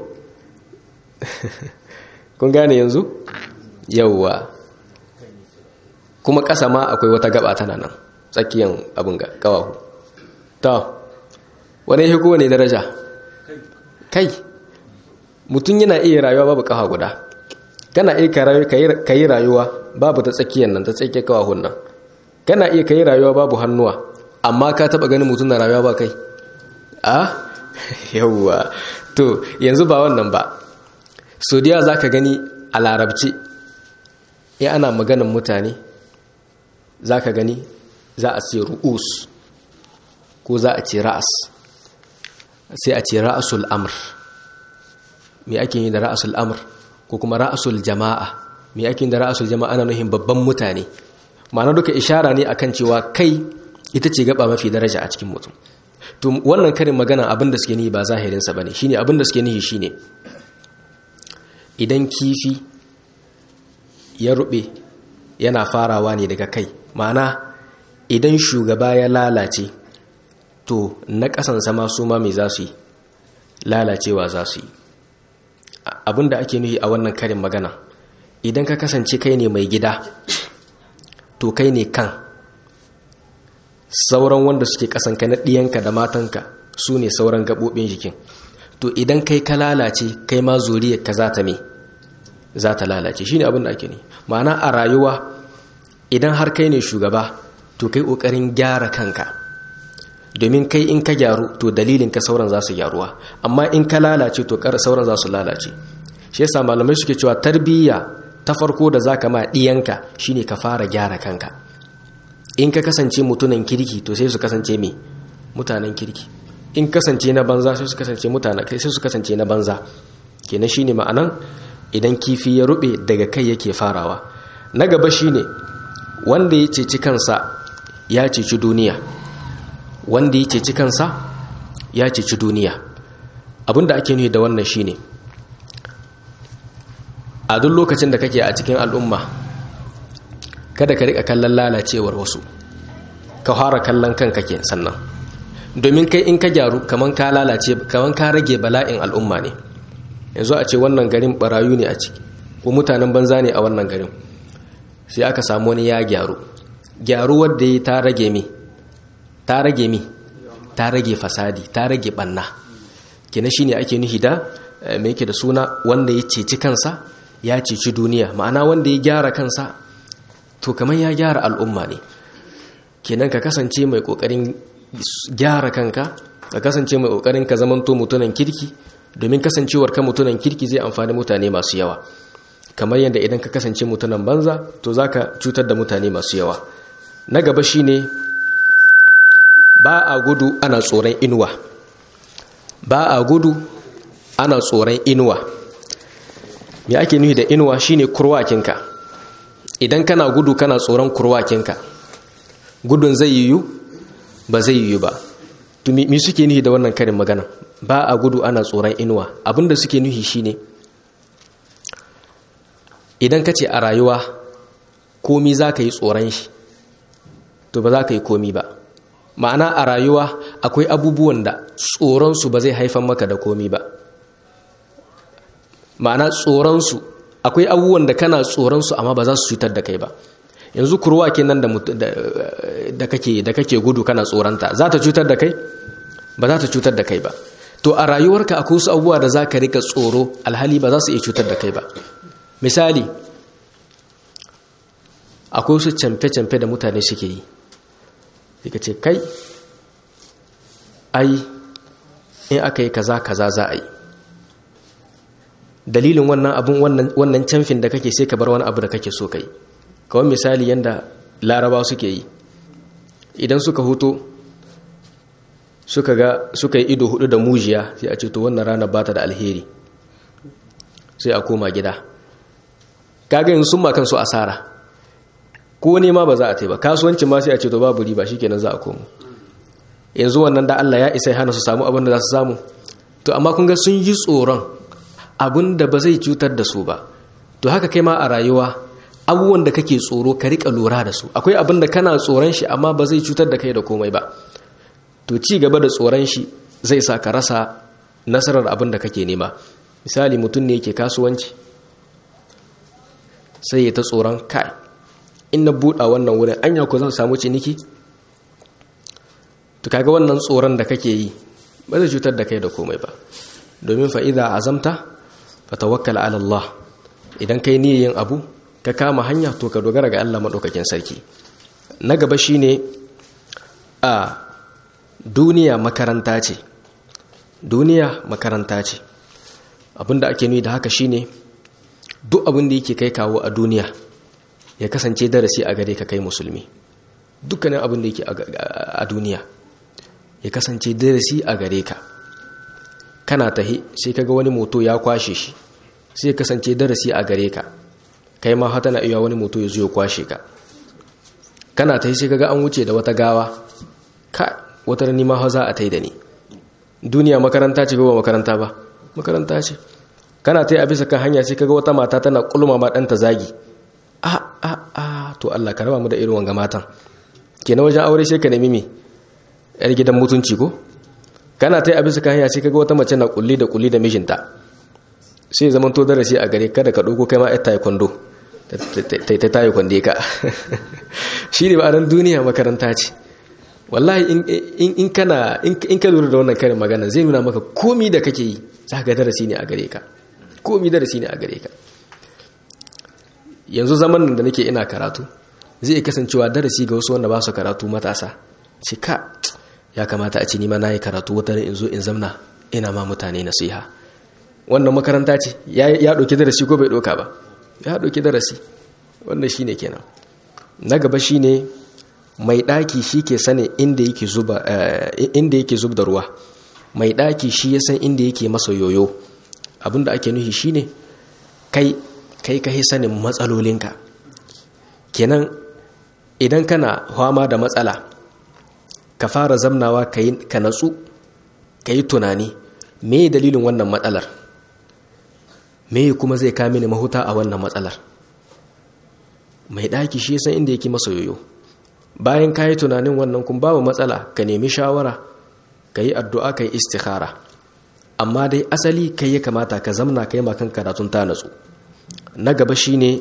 kun gane yanzu yauwa kuma ƙasa ma akwai wata gaba tana nan tsakiyan abin ga ƙawahu ta wani ya kowane daraja kai mutum yana iya rayuwa babu ƙafa guda kana iya ka yi rayuwa babu ta tsakiyar nan ta tsakiyar ƙawahun nan kana iya ka yi rayuwa babu hannuwa amma ka taɓa ganin mutum na rayuwa ba kai a yauwa to yanzu ba wannan ba sodiya za ka gani a larabci ya ana maganin mutane za ka gani za a ce ru'us ko za a ce ra'as sai a ce ra'asul amr me ake yi da ra'asul amr ko kuma ra'asul jama'a me ake yi da ra'asul jama'a ana nuhin babban mutane ma'ana duka ishara ne akan cewa kai ita ce gaba mafi daraja a cikin mutum to wannan karin magana abin da suke nihi ba zahirinsa bane shine abin da suke nihi shine idan kifi ya rube yana farawa ne daga kai ma'ana idan shugaba ya lalace to na ƙasansa ma su ma mai za su yi lalacewa za su yi abinda ake nuhi a wannan karin magana idan ka kasance kai ne mai gida to kai ne kan sauran wanda suke ƙasanka na ɗiyanka da matanka su ne sauran gaɓoɓin jikin to idan kai ka lalace kai ma zuriyar ka za ta me za ta lalace shine abin da ake ne ma'ana a rayuwa idan har kai ne shugaba to kai ƙoƙarin gyara kanka domin kai in ka gyaru to dalilin ka sauran za su gyaruwa amma in ka lalace to sauran za su lalace shi yasa malamai suke cewa tarbiyya ta farko da zaka ma ɗiyanka shine ka fara gyara kanka in ka kasance mutunan kirki to sai su kasance me mutanen kirki in kasance na banza sai su kasance mutanen kai sai su kasance na banza kenan shine ma'anan idan kifi ya rube daga kai yake farawa na gaba shine wanda ya ceci kansa ya ceci duniya wanda ya ceci kansa ya ceci duniya abinda ake nufi da wannan shine a duk lokacin da kake a cikin al'umma kada ka rika kallon lalacewar wasu ka fara kallon kanka ke sannan domin kai in ka gyaru kaman ka lalace kaman ka rage bala'in al'umma ne yanzu a ce wannan garin barayu ne a ciki ko mutanen banza ne a wannan garin sai aka samu wani ya gyaru gyaru wadda ya ta rage mi ta rage mi ta rage fasadi ta rage banna kina shine ake nuhi da me yake da suna wanda ya ceci kansa ya ceci duniya ma'ana wanda ya gyara kansa to kamar ya gyara al'umma ne kenan ka kasance mai kokarin gyara kanka ka kasance mai kokarin ka zamanto mutunan kirki domin kasancewar ka mutunan kirki zai amfani mutane masu yawa kamar yadda idan ka kasance mutunan banza to zaka cutar da mutane masu yawa na gaba shine ba a gudu ana tsoron inuwa ba a gudu ana tsoron inuwa me ake nufi da inuwa shine kurwakinka idan kana gudu kana tsoron kurwakinka gudun zai yiwu ba zai yiwu ba to me suke nufi da wannan karin magana ba a gudu ana tsoron inuwa abinda suke nufi shine idan ka ce a rayuwa komi za ka yi tsoron shi to ba za ka yi komi ba ma'ana a rayuwa akwai abubuwan da tsoronsu ba zai haifan maka da komi ba ma'ana tsoronsu akwai abubuwan da kana tsoronsu amma ba za su cutar da kai ba yanzu kurwa kenan da da kake da kake gudu kana tsoronta za ta cutar da kai ba za ta cutar da kai ba to a rayuwarka akwai wasu abubuwa da za ka rika tsoro alhali ba za su iya cutar da kai ba misali akwai wasu camfe-camfe da mutane suke yi ka ce kai ai in aka yi kaza kaza za a yi dalilin wannan abun wannan camfin da kake sai ka bar wani abu da kake so kai kawai misali yadda laraba suke yi idan suka huto suka ga suka yi ido hudu da mujiya sai a ce to wannan rana ba ta da alheri sai a koma gida kaga yin sun ma kansu asara ko nema ba za a ba kasuwancin ma sai a ce to babu riba shikenan za a komo yanzu wannan da Allah ya isa hana su samu abin da za su samu to amma kun ga sun yi tsoron abin da ba zai cutar da su ba to haka kai ma a rayuwa abubuwan da kake tsoro ka rika lura da su akwai abin da kana tsoron shi amma ba zai cutar da kai da komai ba to ci gaba da tsoron shi zai sa ka rasa nasarar abin da kake nema misali mutum ne yake kasuwanci sai ya ta tsoron kai in na buɗa wannan wurin anya ko zan samu ciniki to kaga wannan tsoron da kake yi ba zai cutar da kai da komai ba domin fa idza azamta fa tawakkal ala Allah idan kai yin abu ka kama hanya to ka dogara ga Allah madaukakin sarki na gaba shine a duniya makaranta ce duniya makaranta ce abinda ake nuni da haka shine duk abin da yake kai kawo a duniya ya kasance darasi a gare ka kai musulmi dukkanin abin da yake a duniya ya kasance darasi a gare ka kana tahi sai kaga wani moto ya kwashe shi sai ya kasance darasi a gare ka kai ma hata na iya wani moto ya zo ya kwashe ka kana tahi sai kaga an wuce da wata gawa ka wata rani ma za a tai da ni duniya makaranta ce ba makaranta ba makaranta ce kana tayi a bisa kan hanya sai kaga wata mata tana kulma ma ɗanta zagi a a a to Allah ka raba mu da irin wanga matan kenan wajen aure sai ka nemi me yar gidan mutunci ko kana tai a bisa kan hanya sai kaga wata mace na kulli da kulli da mijinta sai zaman to darasi a gare kada ka dauko kai ma yar taekwondo ta ta taekwondo ka shi ne ba ran duniya makaranta ce wallahi in kana in ka lura da wannan karin magana zai nuna maka komi da kake yi za ka darasi ne a gare ka komi darasi ne a gare ka yanzu zaman da nake ina karatu zai kasancewa darasi ga wasu wanda ba su karatu matasa ce ka ya kamata a ce nima na yi karatu wata in zo in zamna ina ma mutane nasiha wannan makaranta ce ya ɗauki darasi ko bai ɗauka ba ya ɗauki darasi wannan shi ne kenan na gaba shi ne mai ɗaki shi ke sani inda yake zub da ruwa mai ɗaki shi ya san inda yake masa yoyo abinda ake nuhi shi ne kai kai ka sanin matsalolinka kenan idan kana fama da matsala ka fara zamnawa ka natsu ka yi tunani me dalilin wannan matsalar me kuma zai kame ni mahuta a wannan matsalar mai ɗaki shi san inda yake masa yoyo bayan ka yi tunanin wannan kun babu matsala ka nemi shawara ka yi addu'a ka yi istikhara amma dai asali kai ya kamata ka zamna ka yi makan karatun ta natsu na gaba shine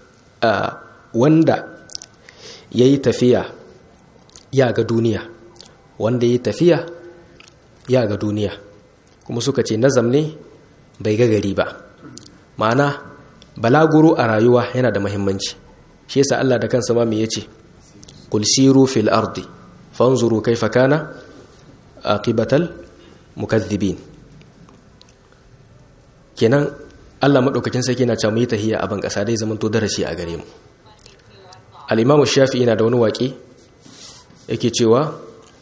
wanda ya yi tafiya ya ga duniya wanda ya yi tafiya ya ga duniya kuma suka ce nazam ne bai ga gari ba ma'ana balaguro a rayuwa yana da mahimmanci shi yasa Allah da kansa ma me yace qul siru fil ardi fanzuru kaifa kana aqibatal mukaththibin kenan Allah madaukakin sarki yana cewa mu yi tahiyya a ban kasa dai zaman to darasi a gare mu al-Imam Shafi'i yana da wani waƙi yake cewa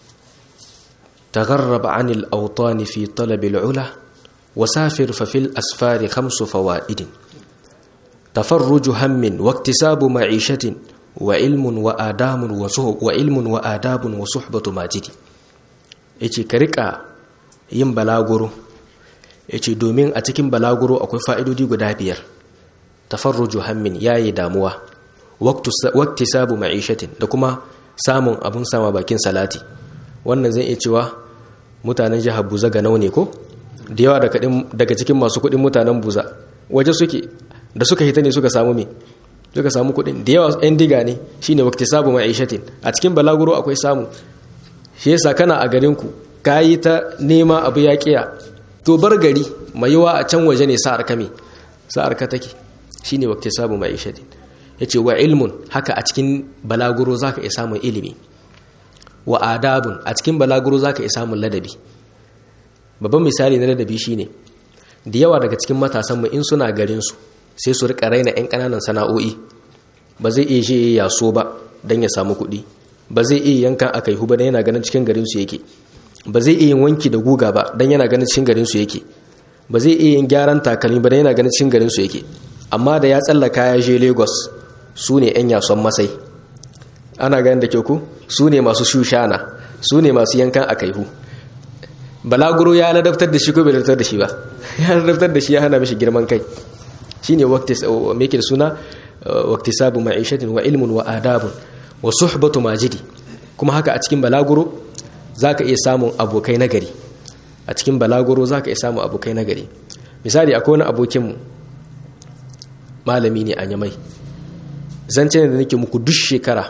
tagharrab 'anil awtan fi talab al-'ula wasafir fa fil asfar khamsu fawaid tafarruj hammin wa iktisabu ma'ishatin wa ilmun wa adamun wa wa ilmun wa adabun wa suhbatu majidi yace ka rika yin balaguro yace domin a cikin balaguro akwai fa'idodi guda biyar tafarruju hammin yayi damuwa waqti sabu ma'ishatin da kuma samun abun sama bakin salati wannan zai iya cewa mutanen jihar Buza ga ne ko da yawa daga cikin masu kuɗin mutanen Buza waje suke da suka hita ne suka samu me suka samu kuɗin da yawa yan diga ne shine waqti sabu ma'ishatin a cikin balaguro akwai samu shi yasa kana a garin ku kayi ta nema abu ya kiya to bar gari mai yawa a can waje ne sa'ar kame sa'ar ka take shine waqti sabu ma'ishatin yace wa ilmun haka a cikin balaguro zaka iya samun ilimi wa adabun a cikin balaguro zaka iya samun ladabi babban misali na ladabi shine da yawa daga cikin matasan mu in suna garin su sai su rika raina yan kananan sana'o'i ba zai iya je yaso ba dan ya samu kuɗi ba zai iya yankan akai hu ba dan yana ganin cikin garin su yake ba zai iya yin wanki da guga ba dan yana ganin cikin garin su yake ba zai iya yin gyaran takalmi ba dan yana ganin cikin garin su yake amma da ya tsallaka ya je Lagos su ne yan yason masai ana ganin da kyau ku su ne masu shushana su ne masu yankan akaihu balaguro ya ladabtar da shi ko bai ladabtar da shi ba ya ladabtar da shi ya hana mishi girman kai shine waqti me yake da suna waqtisabu ma'ishatin wa ilmun wa adabun wa suhbatu majidi kuma haka a cikin balaguro zaka iya samun abokai nagari a cikin balaguro zaka iya samun abokai nagari misali akwai wani abokinmu malami ne a yamai zance da nake muku duk shekara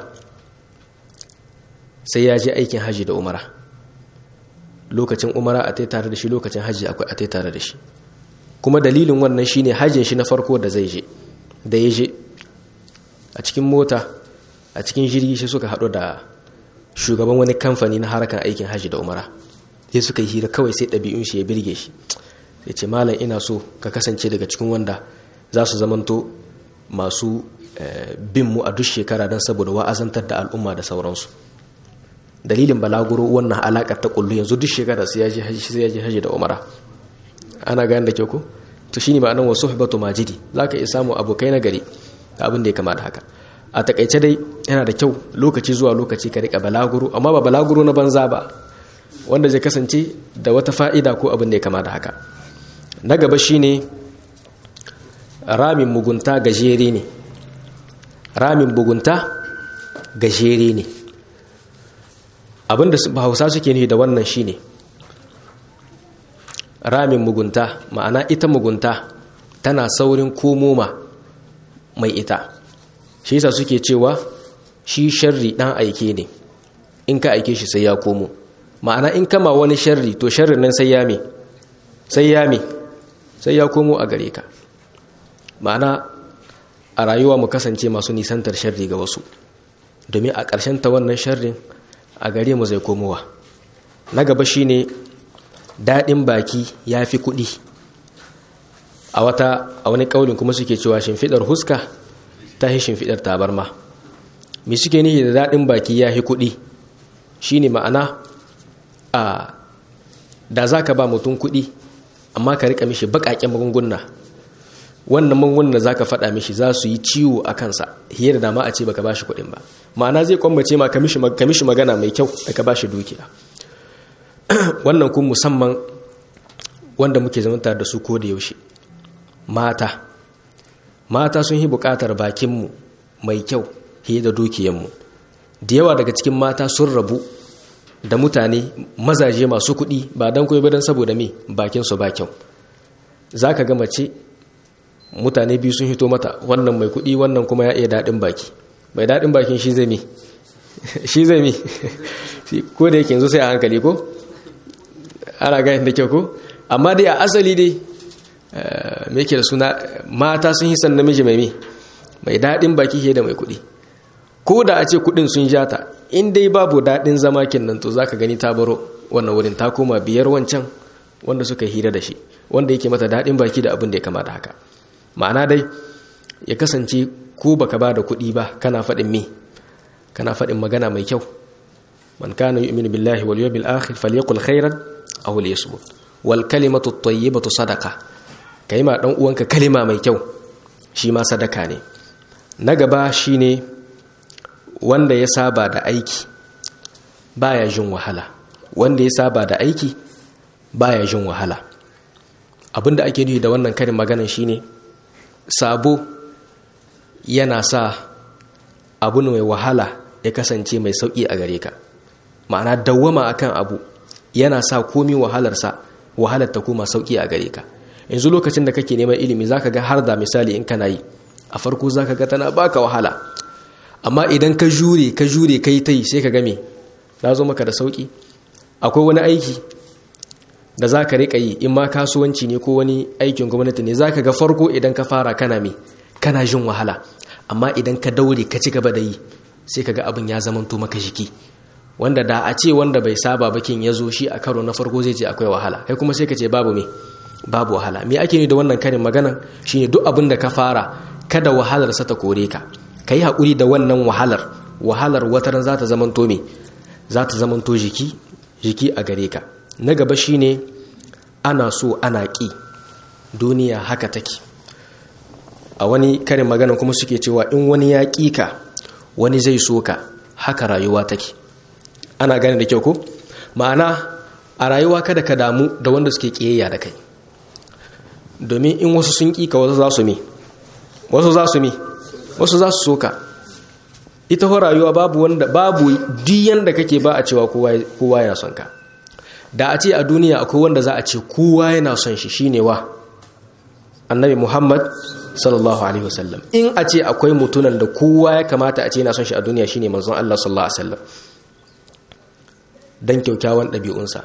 sai ya je aikin haji da umara lokacin umara a tai tare da shi lokacin haji akwai a tai tare da shi kuma dalilin wannan shine hajjin shi na farko da zai je da ya je a cikin mota a cikin jirgi shi suka haɗu da shugaban wani kamfani na harkar aikin haji da umara sai suka yi hira kawai sai ɗabi'un shi ya birge shi ya ce malam ina so ka kasance daga cikin wanda za su zamanto masu bin mu a duk shekara don saboda wa'azantar da al'umma da sauransu dalilin balaguro wannan alaƙar ta kullu yanzu duk shekara sai ya je haji da umara ana gane da kyau ko to shine ma'anar wasu hibatu majidi zaka iya samu abokai na gari abin da ya kama da haka a takaice dai yana da kyau lokaci zuwa lokaci ka rika balaguro amma ba balaguro na banza ba wanda zai kasance da wata fa'ida ko abin da ya kama da haka na gaba shine ramin mugunta gajere ne ramin bugunta gajere ne abinda hausa suke nufi da wannan shine ramin mugunta ma'ana ita mugunta tana saurin komoma mai ita shi yasa suke cewa shi sharri dan aike ne in ka aike shi sai ya komo ma'ana in kama wani sharri to sharrin nan sai ya me sai ya me sai ya komo a gare ka ma'ana a rayuwa mu kasance masu nisantar sharri ga wasu domin a ƙarshen ta wannan sharrin a gare mu zai komowa na gaba shine daɗin baki ya fi kuɗi a wata a wani ƙaunin kuma suke cewa shimfiɗar huska ta yi shimfiɗar tabarma me suke nihi da daɗin baki ya fi kuɗi shine ma'ana a da za ka ba mutum kuɗi amma ka riƙa mishi baƙaƙen magunguna wannan magungunan da za ka faɗa mishi za su yi ciwo a kansa hiyar da dama a ce baka ba shi kuɗin ba ma'ana zai kwambace ma ka mishi magana mai kyau da ka ba shi dukiya wannan kun musamman wanda muke zamanta da su ko da yaushe mata mata sun yi bukatar bakinmu mai kyau fiye da dukiyanmu da yawa daga cikin mata sun rabu da mutane mazaje masu kuɗi ba don kuma don saboda me bakinsu ba kyau za ka ga mace mutane biyu sun hito mata wannan mai kuɗi wannan kuma ya iya daɗin baki mai daɗin bakin shi zai mi shi zai mi ko da yake yanzu sai a hankali ko ana gani da kyau ko amma dai a asali dai me yake da suna mata sun yi san namiji mai mi mai daɗin baki ke da mai kuɗi ko da a ce kuɗin sun ja ta in dai babu daɗin zama kenan to zaka gani ta baro wannan wurin ta koma biyar wancan wanda suka hira da shi wanda yake mata daɗin baki da abin da ya kamata haka ma'ana dai ya kasance ko baka ba da kuɗi ba kana faɗin me kana faɗin magana mai kyau man kana yu'minu billahi wal yawmil akhir falyaqul khairan aw liyasmut wal kalimatu at-tayyibatu sadaqa kai ma dan uwanka kalima mai kyau shi ma sadaka ne na gaba shine wanda ya saba da aiki baya jin wahala wanda ya saba da aiki baya jin wahala abinda ake nufi da wannan karin maganan shine sabo yana sa abu mai wahala ya kasance mai sauki a gare ka ma'ana dawwama akan abu yana sa komi wahalarsa wahalar ta koma sauki a gare ka yanzu lokacin da kake neman ilimi zaka ga har da misali in kana yi a farko zaka ga tana baka wahala amma idan ka jure ka jure kai tai sai ka ga me na zo maka da sauki akwai wani aiki da za ka riƙa yi in ma kasuwanci ne ko wani aikin gwamnati ne za ka ga farko idan ka fara kana me kana jin wahala amma idan ka daure ka ci gaba da yi sai ka ga abin ya zamanto maka jiki wanda da a ce wanda bai saba bakin ya zo shi a karo na farko zai ce akwai wahala kai kuma sai ka ce babu me babu wahala me ake ni da wannan karin maganan shine duk abin da ka fara kada wahalar sa ta kore ka kai haƙuri da wannan wahalar wahalar wataran za ta zamanto me za ta zamanto jiki jiki a gare ka na gaba shine ana so ana ƙi duniya haka take a wani karin magana kuma suke cewa in wani ya ƙi ka wani zai so ka haka rayuwa take ana gane da kyau ko ma'ana a rayuwa kada ka damu da wanda suke ƙiyayya da kai domin in wasu sun ƙi ka wasu za su mi wasu za su mi wasu za su so ka ita ho rayuwa babu wanda babu diyan da kake ba a cewa kowa yana son ka da a ce a duniya akwai wanda za a ce kowa yana son shi shine wa annabi muhammad sallallahu alaihi wasallam in a ce akwai mutunan da kowa ya kamata a ce yana son shi a duniya shine manzon Allah sallallahu alaihi wasallam dan kyaukyawan ɗabi'unsa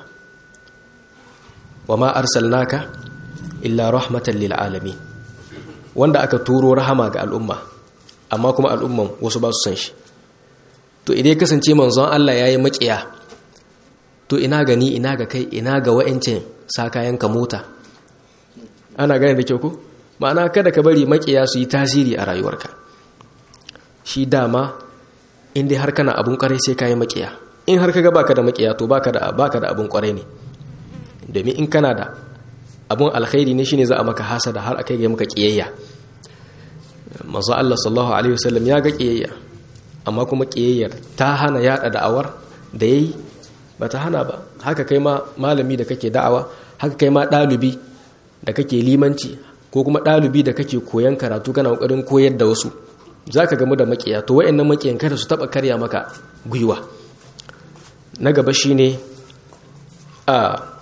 wa ma arsalnaka illa rahmatan lil alamin wanda aka turo rahama ga al'umma amma kuma al'umman wasu ba su san shi to idan kasance manzon Allah yayi makiya to ina gani ina ga kai ina ga wa'ancin sa kayan ka mota ana gane da kyau ko ma'ana kada ka bari makiya su yi tasiri a rayuwarka shi dama in dai har kana abun kwarai sai kayi makiya in har kaga baka da makiya to baka da baka da abun kwarai ne domin in kana da abun alkhairi ne shine za a maka hasada har akai ga maka kiyayya manzo Allah sallallahu alaihi wasallam ya ga kiyayya amma kuma kiyayyar ta hana yada da'awar da yayi bata hana ba haka kai ma malami da kake da'awa haka kai ma dalibi da kake limanci ko kuma dalibi da kake koyan karatu kana kokarin koyar da wasu zaka gamu da makiya to wayannan makiyan kada su taba karya maka gwiwa na gaba shine a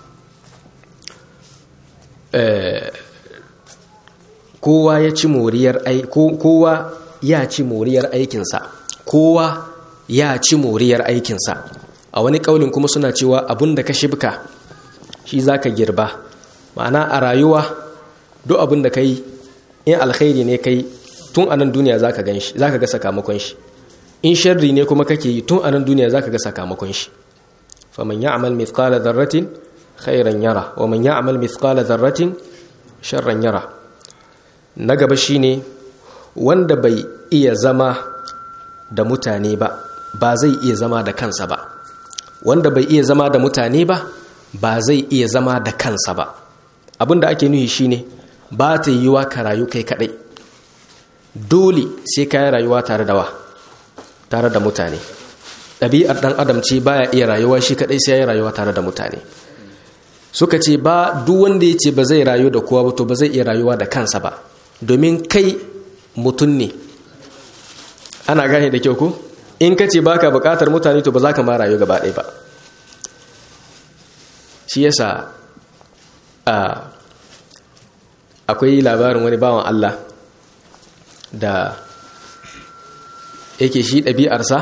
kowa ya ci moriyar kowa ya ci moriyar aikinsa kowa ya ci moriyar aikinsa a wani kaulin kuma suna cewa abun da ka shibka shi zaka girba ma'ana a rayuwa duk abun da kai in alkhairi ne kai tun a nan duniya zaka gan shi zaka ga sakamakon shi in sharri ne kuma kake yi tun a nan duniya zaka ga sakamakon shi faman ya'mal mithqala dharratin khairan yara wa man ya'mal mithqala dharratin sharran yara na gaba shine wanda bai iya zama da mutane ba ba zai iya zama da kansa ba wanda bai iya zama da mutane ba ba zai iya zama da kansa ba abinda ake nuhi shine ba ta yiwa ka rayu kai kadai dole sai ka yi rayuwa tare da wa tare da mutane ɗabi'ar ɗan adam ce baya iya rayuwa shi kadai sai ya yi rayuwa tare da mutane suka ce ba duk wanda ya ce ba zai rayu da kowa ba to ba zai iya rayuwa da kansa ba domin kai mutum ne ana gane da kyau ko in ka ce baka bukatar mutane to ba za ka ma rayu gaba ɗaya ba shi yasa akwai labarin wani bawan Allah da yake shi ɗabi'arsa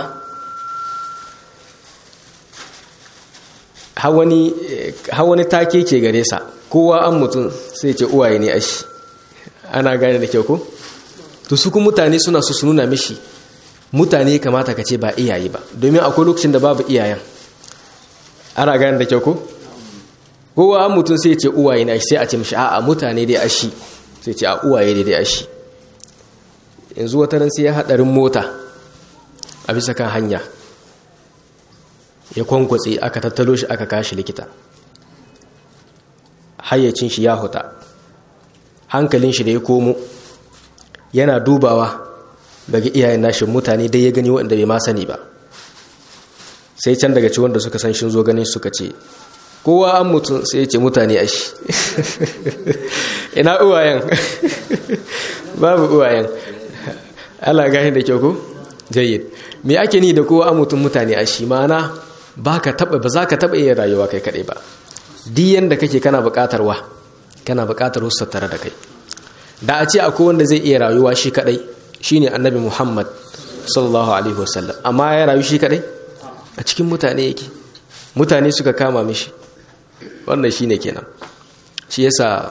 hawani take ke gare sa kowa an mutum sai ce uwaye ne ashi ana gane da kyau ko to su kuma mutane suna su nuna mishi mutane kamata ka ce ba iyaye ba domin akwai lokacin da babu iyayen ana gane da kyau ko kowa an mutum sai ce uwaye na sai a ce mishi a'a mutane dai ashi sai ce a uwaye dai dai ashi yanzu wata ran sai ya hadarin mota a bisa kan hanya ya kwankwatse aka tattalo shi aka kashi likita hayyacin shi ya huta hankalin shi da ya komo yana dubawa daga iyayen nashin mutane dai ya gani wanda bai ma sani ba sai can daga ci wanda suka san shi zo ganin suka ce kowa an mutum sai ya ce mutane a shi ina uwayen babu uwayen ala gani da kyau ko jayyid me ake ni da kowa an mutum mutane a shi ma'ana ba ka taba ba za ka taba iya rayuwa kai kadai ba diyan da kake kana bukatar wa kana bukatar wasu tare da kai da a ce akwai wanda zai iya rayuwa shi kadai shine annabi muhammad sallallahu alaihi wasallam amma ya rayu shi kadai a cikin mutane yake mutane suka kama mishi wannan shine kenan shi yasa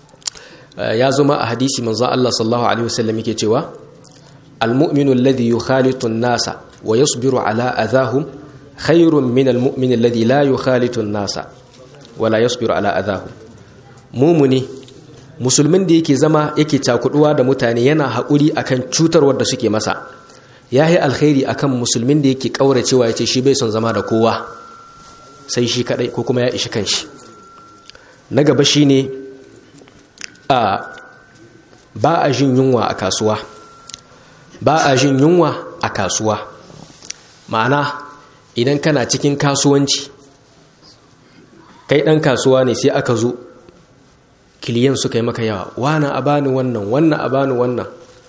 ya zama a hadisi manzo Allah sallallahu alaihi wasallam yake cewa almu'minu alladhi yukhalitu an-nasa wa yasbiru ala adahum khairun min almu'min alladhi la yukhalitu an-nasa wa la yasbiru ala adahum mumuni musulmin da yake zama yake cakuduwa da mutane yana haƙuri akan cutarwar da suke masa ya yi alkhairi akan musulmin da yake ƙauracewa ya ce shi bai son zama da kowa sai shi kaɗai ko kuma ya ishi kanshi na gaba shi ne a ba a jin yunwa a kasuwa ba a jin yunwa a kasuwa ma'ana idan kana cikin kasuwanci kai ɗan kasuwa ne sai aka zo kiliyan suka yi maka yawa wana a bani wannan wannan a bani wannan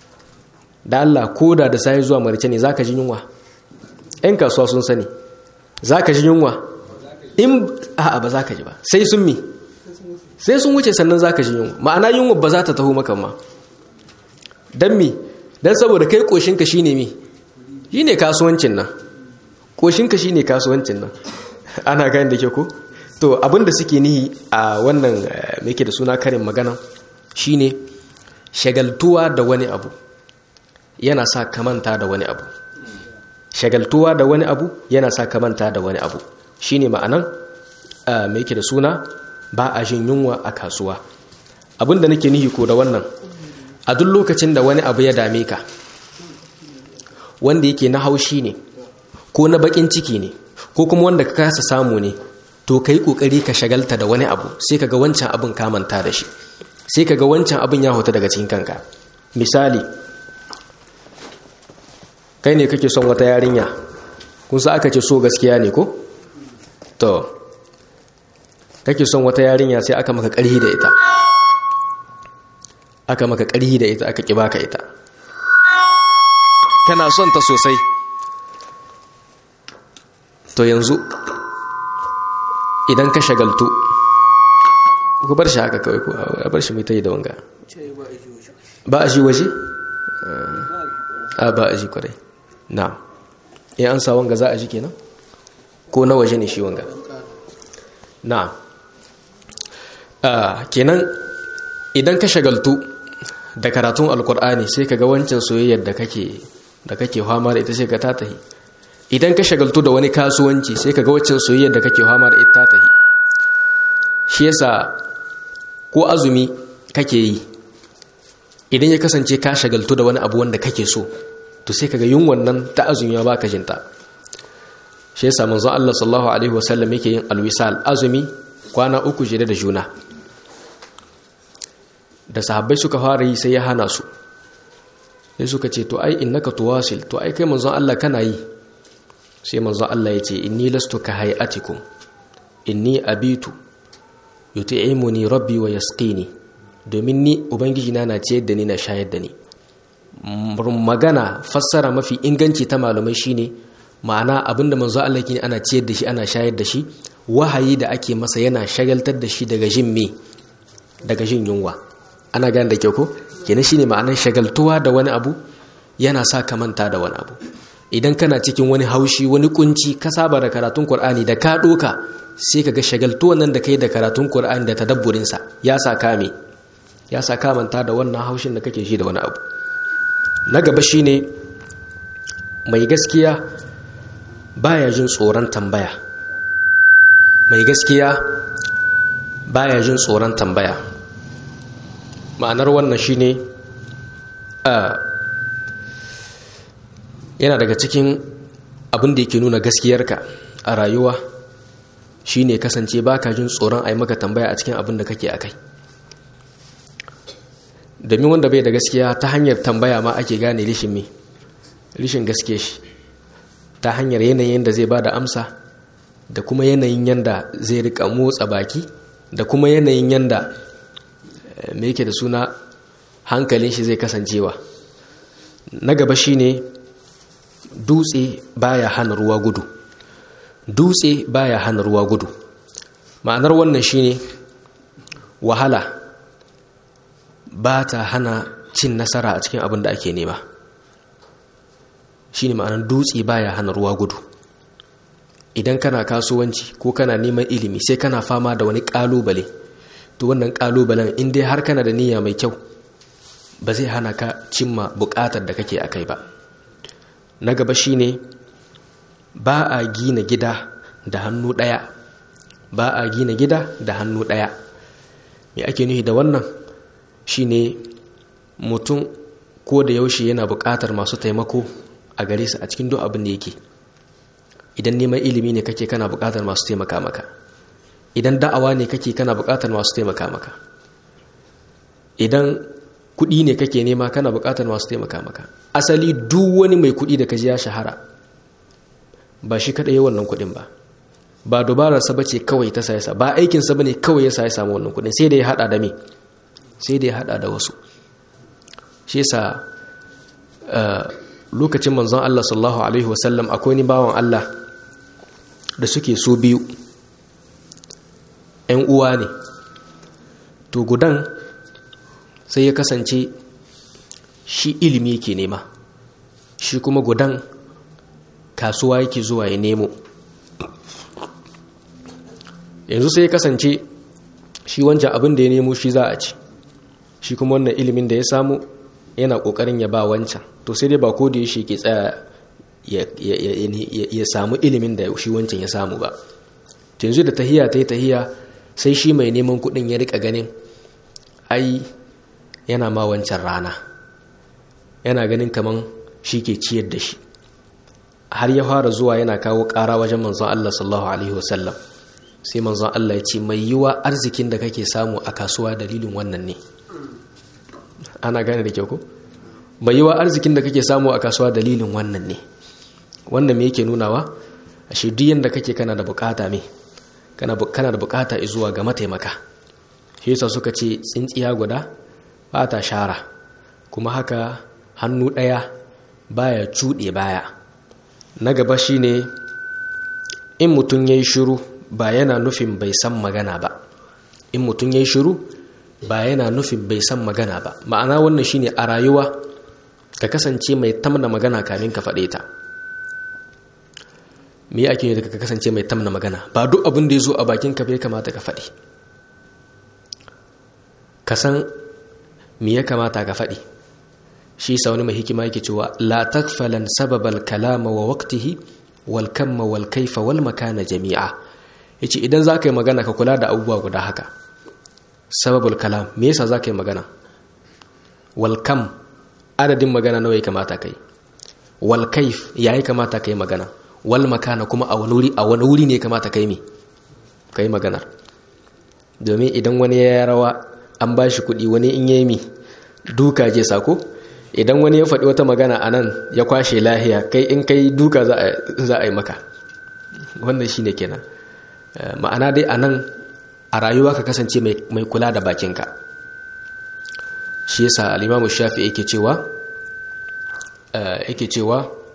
da Allah koda da sai zuwa marice ne zaka ji yunwa ɗan kasuwa sun sani zaka ji yunwa in a'a ba zaka ji ba sai sun mi sai sun wuce sannan zaka ji yunwa ma'ana yunwa ba za ta taho maka ma dan mi dan saboda kai koshinka shine mi shine kasuwancin nan koshinka shine kasuwancin nan ana gani da ke ko to abinda suke nihi a wannan yake da suna karin magana shine shagaltuwa da wani abu yana sa kamanta da wani abu shagaltuwa da wani abu yana sa kamanta da wani abu shine ma'anan me yake da suna ba a jin yunwa a kasuwa abinda nake nihi ko da wannan a duk lokacin da wani abu ya dame ka wanda yake na haushi ne ko na bakin ciki ne ko kuma wanda ka kasa samu ne to ka yi ƙoƙari ka shagalta da wani abu sai ka ga wancan abin kamanta da shi sai ka ga wancan abin ya huta daga cikin kanka misali kai ne kake son wata yarinya kun sa aka ce so gaskiya ne ko to kake son wata yarinya sai aka maka ƙarhi da ita aka maka ƙarhi da ita aka ƙiba ka ita kana son ta sosai to yanzu idan ka shagaltu ku bar shi haka kawai ku a bar shi mai ta yi da wanga ba a shi waje? a ba a shi kwarai na ya an sa wanga za a ji kenan ko na waje ne shi wanga na kenan idan ka shagaltu da karatun alkur'ani sai ka ga wancan soyayyar da kake da kake fama da ita sai ka tatahi idan ka shagaltu da wani kasuwanci sai ka ga waccan soyayyar da kake fama da ita tahi shi yasa ko azumi kake yi idan ya kasance ka shagaltu da wani abu wanda kake so to sai kaga yin wannan ta azumi ba ka jinta shi yasa manzo Allah sallallahu alaihi wasallam yake yin alwisal azumi kwana uku jere da juna da sahabbai suka fara yi sai ya hana su sai suka ce to ai innaka tuwasil to ai kai manzo Allah kana yi sai manzo Allah ya ce inni lastu ka hayatikum inni abitu yut'imuni rabbi wa yasqini domin ni ubangiji na na ciyar da ni na shayar da ni magana fassara mafi inganci ta malamai shine ma'ana abinda manzo Allah kine ana ciyar da shi ana shayar da shi wahayi da ake masa yana shagaltar da shi daga jin me daga jin yunwa ana gane da kyau ko kenan shine ma'anar shagaltuwa da wani abu yana sa ka manta da wani abu idan kana cikin wani haushi wani kunci ka saba da karatun Qur'ani da ka doka sai ka ga shagaltuwan nan da kai da karatun Qur'ani da tadabburin sa ya sa ka me ya sa ka manta da wannan haushin da kake shi da wani abu na gaba shine mai gaskiya baya jin tsoron tambaya mai gaskiya baya jin tsoron tambaya ma'anar wannan shine a yana daga cikin abin da yake nuna gaskiyarka a rayuwa shine kasance baka jin tsoron a yi maka tambaya a cikin abin da kake a kai domin wanda bai da gaskiya ta hanyar tambaya ma ake gane rishin me rishin gaske shi ta hanyar yanayin da zai ba da amsa da kuma yanayin yanda zai rika motsa baki da kuma yanayin yanda me yake da suna hankalin shi zai kasancewa na gaba shine dutse baya hana ruwa gudu dutse baya hana ruwa gudu ma'anar wannan shine wahala ba ta hana cin nasara a cikin abin da ake nema shine ma'anar dutse baya hana ruwa gudu idan kana kasuwanci ko kana neman ilimi sai kana fama da wani kalubale to wannan kalubalen in dai har kana da niyya mai kyau ba zai hana ka cimma bukatar da kake akai ba na gaba shine ba a gina gida da hannu ɗaya ba a gina gida da hannu ɗaya me ake nufi da wannan shine mutum ko da yaushe yana buƙatar masu taimako a gare su a cikin duk abin da yake idan neman ilimi ne kake kana buƙatar masu taimaka maka idan da'awa ne kake kana buƙatar masu taimaka maka idan kuɗi ne kake nema kana buƙatar masu taimaka maka asali duk wani mai kuɗi da kaji ya shahara ba shi kaɗai wannan kuɗin ba ba dubararsa ba ce kawai ta sa ba aikinsa ba ne kawai ya sa ya samu wannan kuɗin sai da ya haɗa da me sai da ya haɗa da wasu shi yasa lokacin manzon Allah sallallahu alaihi wasallam akwai ni bawan Allah da suke so biyu ‘yan uwa ne to gudan sai ya kasance shi ilimi yake nema shi kuma gudan kasuwa yake zuwa ya nemo yanzu sai ya kasance shi wancan abin da ya nemo shi za a ci shi kuma wannan ilimin da ya samu yana kokarin ya ba wancan to sai dai ba ko da ya shi ke tsaya ya samu ilimin da shi wancan ya samu ba yanzu da tahiya ta yi tahiya sai shi mai neman kudin ya rika ganin ai yana ma wancan rana yana ganin kaman shi ke ciyar da shi har ya fara zuwa yana kawo ƙara wajen manzon Allah sallallahu alaihi wasallam sai manzon Allah ya ce mai yiwa arzikin da kake samu a kasuwa dalilin wannan ne ana gane da kyau ko mai yiwa arzikin da kake samu a kasuwa dalilin wannan ne wannan me yake nunawa ashe duk yanda kake kana da bukata me kana kana da bukata zuwa ga mataimaka shi yasa suka ce tsintsiya guda ba ta shara kuma haka hannu ɗaya baya cuɗe baya na gaba shine in mutum ya yi shiru ba yana nufin bai san magana ba in mutum ya yi shiru ba yana nufin bai san magana ba ma'ana wannan shine a rayuwa ka kasance mai tamna magana kamin ka faɗe ta me ake yi da ka kasance mai tamna magana ba duk abin da ya zo a bakin ka bai kamata ka faɗi ka san me ya kamata ka faɗi shi sa wani mai hikima yake cewa la takfalan sababal kalama wa waqtihi wal kamma wal kaifa wal makana jami'a yace idan zaka yi magana ka kula da abubuwa guda haka sababul kalam me yasa zaka yi magana wal kam adadin magana nawa ya kamata kai wal kaif yayi kamata kai magana wal makana kuma a wani wuri a wani wuri ne kamata kai me kai magana domin idan wani ya rawa an bashi kuɗi wani in yayi mi duka je sako idan wani ya faɗi wata magana a nan ya kwashe lahiya kai in kai duka za a yi maka wannan shi ne kenan ma'ana dai a nan a rayuwa ka kasance mai kula da bakinka shi yasa alimamu shafi yake cewa yake cewa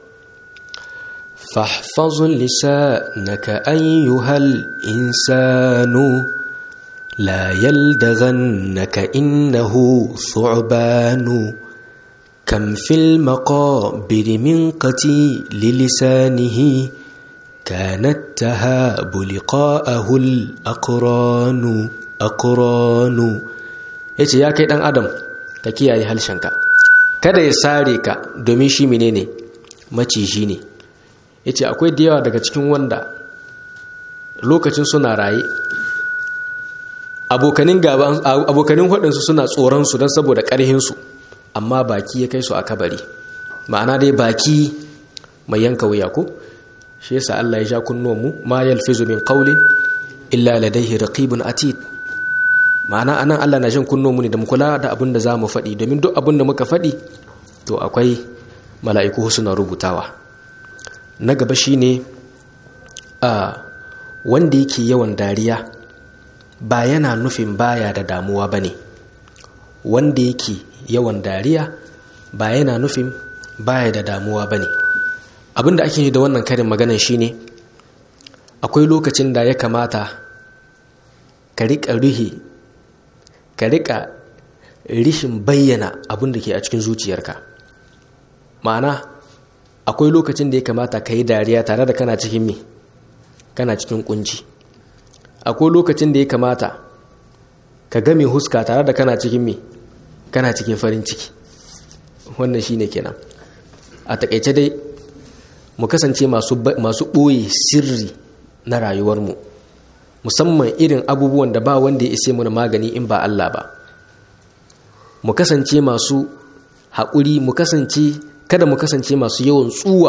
fahfazun lisanaka ayyuhal insanu la yaldaghannaka innahu thu'banu كم في المقابر من قتيل لسانه كانت تهاب لقاءه الأقران أقران yace ya kai dan adam ka kiyaye halshenka kada ya sare ka domin shi menene maciji ne yace akwai da yawa daga cikin wanda lokacin suna raye abokanin gaban abokanin hudunsu suna tsoron su don saboda karhin su amma baki ya kai su a kabari ma'ana dai baki mai yanka wuya ko shi yasa Allah ya ja kunnuwan mu ma yalfizu min qawlin illa ladayhi raqibun atid ma'ana anan Allah na jin kunnuwan mu ne da mu kula da abin da zamu faɗi domin duk abin da muka faɗi to akwai mala'iku suna rubutawa na gaba shine a wanda yake yawan dariya ba yana nufin baya da damuwa bane wanda yake yawan dariya ba yana nufin baya da damuwa bane abinda ake yi da wannan karin maganan shine akwai lokacin da ya kamata ka riƙa rihe ka riƙa rishin bayyana abin da ke a cikin zuciyarka ma'ana akwai lokacin da ya kamata ka yi dariya tare da kana cikin me kana cikin kunci akwai lokacin da ya kamata ka game huska tare da kana cikin me kana cikin farin ciki wannan shine kenan a takaice dai mu kasance masu ɓoye sirri na rayuwarmu musamman irin abubuwan da ba wanda ya ise mu magani in ba Allah ba mu kasance masu haƙuri mu kasance kada mu kasance masu yawan tsuwa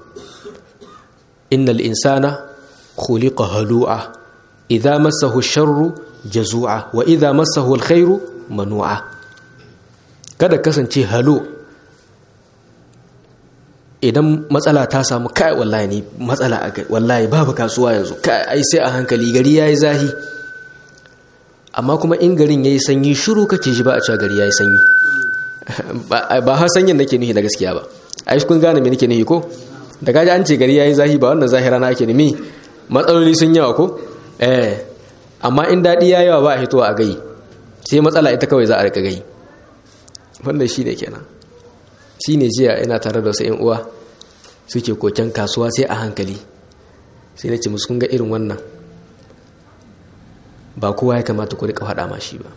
innal insana khuliqa halu'a idza massahu sharru jazu'a wa idza massahu alkhairu manu'a kada kasance halu idan matsala ta samu kai wallahi ne matsala a wallahi babu kasuwa yanzu kai ai sai a hankali gari yayi zahi amma kuma in garin yayi sanyi shiru kake shi ba a cewa gari yayi sanyi ba ha sanyin nake nuhi da gaskiya ba ai kun gane me nake nuhi ko da kaji an ce gari yayi zahi ba wannan zahira na ake nemi matsaloli sun yawa ko eh amma in dadi yayi yawa ba a hitowa a gai sai matsala ita kawai za a rika gai wannan shine kenan shine jiya ina tare da wasu yan uwa suke koken kasuwa sai a hankali sai na ce musu kun ga irin wannan ba kowa ya kamata ku rika faɗa ma shi ba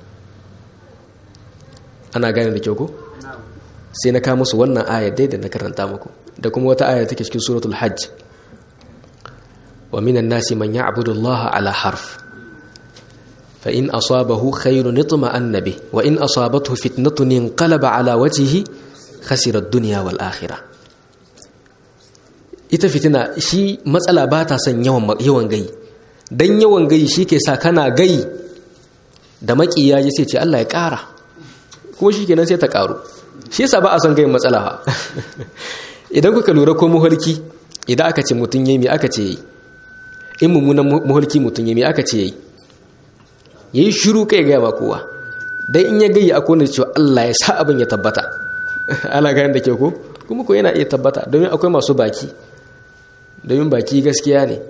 ana gane da kyau ko sai na kawo musu wannan ayar dai da na karanta muku da kuma wata ayar take cikin suratul hajj wa minan nasi man ya'budu Allah ala harf fa in asabahu khayrun itma'anna bih wa in asabathu fitnatun inqalaba ala wajhihi khasira ad-dunya wal akhirah ita fitina shi matsala ba ta son yawan yawan gai dan yawan gai shi ke sa kana gai da makiya ya sai ce Allah ya ƙara kuma shi kenan sai ta ƙaru shi yasa ba a son gayin matsala ha idan kuka lura ko muhalki idan aka ce mutum yayi me aka ce yayi in mummunan muhalki mutum yayi me aka ce yayi yayi shiru kai ga ba kowa dan in ya gayi akwai wanda cewa Allah ya sa abin ya tabbata ana ganin da ke ko kuma ko yana iya tabbata domin akwai masu baki domin baki gaskiya ne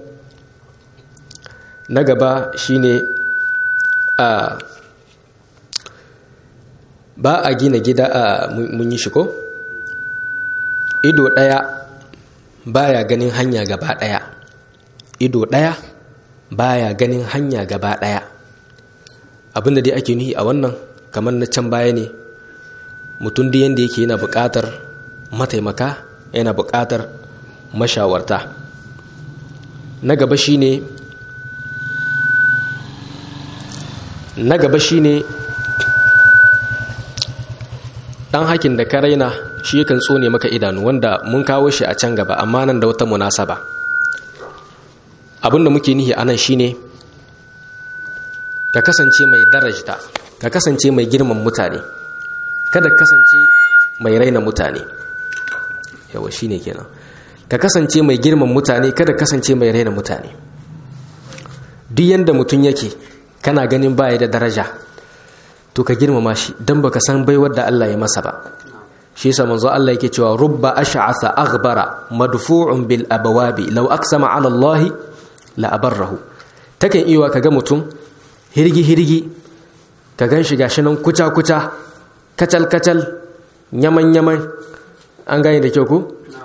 na gaba shine a ba a gina gida a mun yi shi ko ido ɗaya baya ganin hanya gaba ɗaya ido ɗaya baya ganin hanya gaba ɗaya abinda dai ake nuhi a wannan kamar na can baya ne mutum da yadda yake yana buƙatar mataimaka yana buƙatar mashawarta na gaba shine na gaba shine dan hakin da ka raina shi yakan tsone maka idanu wanda mun kawo shi a can gaba amma nan da wata munasaba abinda muke nihi anan shine ka kasance mai darajta ka kasance mai girman mutane kada kasance mai raina mutane yawa shine kenan ka kasance mai girman mutane kada kasance mai raina mutane duk yanda mutum yake kana ganin baya da daraja to ka girmama shi dan baka san baiwar da Allah ya masa ba shi yasa manzo Allah yake cewa rubba ash'atha aghbara madfu'un bil abawabi law aqsama 'ala Allah la abarrahu takan iya kaga mutum hirgi hirgi ka gan shi gashi nan kuca kuca kacal kacal yaman yaman an gane da kyau ko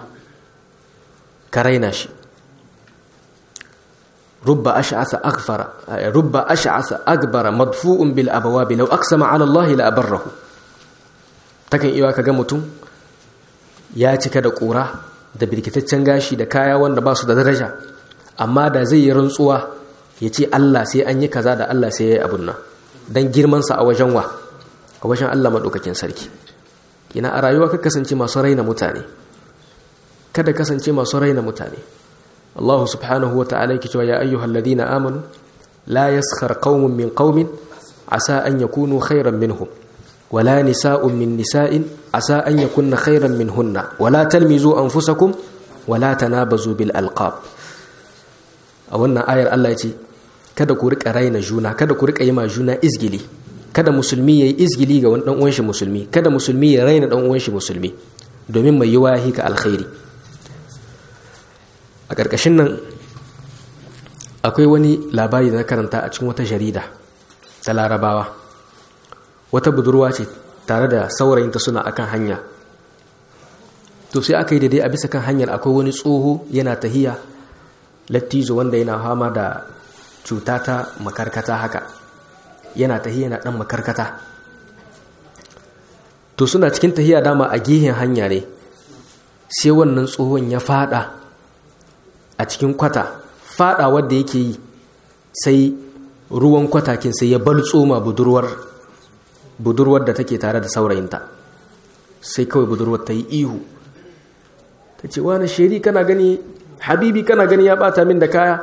ka raina shi rubba ash'atha aghfara rubba ash'atha aghbara madfu'un bil abawabi law aqsama 'ala Allah la abarrahu takan iya kaga mutum ya cika da ƙura da birkitaccen gashi da kaya wanda ba su da daraja amma da zai yi rantsuwa ya ce Allah sai an yi kaza da Allah sai ya yi abun nan don girmansa a wajen wa a wajen Allah maɗaukakin sarki ina a rayuwa ka kasance masu raina mutane kada kasance masu raina mutane Allah subhanahu wa ta'ala yake cewa ya ayyuhal ladina amanu la yaskhar qaumun min qaumin asa an yakunu khairan minhum wala nisa'un min nisa'in asa an yakunna khairan minhunna wala talmizu anfusakum wala tanabazu bil alqab a wannan ayar Allah ya ce kada ku rika raina juna kada ku rika yi ma juna izgili kada musulmi yayi izgili ga wani dan uwan shi musulmi kada musulmi ya raina dan uwan shi musulmi domin mai yiwa ka alkhairi a ƙarƙashin nan akwai wani labari da na karanta a cikin wata jarida ta larabawa wata budurwa ce tare da saurayinta suna akan hanya to sai aka yi daidai a bisa kan hanyar akwai wani tsoho yana tahiya lattizo wanda yana fama da cuta ta makarkata haka yana tahiya na dan makarkata to suna cikin tahiya dama a gehen hanya ne sai wannan tsohon ya fada a cikin kwata fada wadda yake yi sai ruwan kwatakin sai ya baltsoma budurwar budurwar da take tare da saurayinta sai kawai budurwar ta yi ihu ta ce wani sheri kana gani habibi kana gani ya bata min da kaya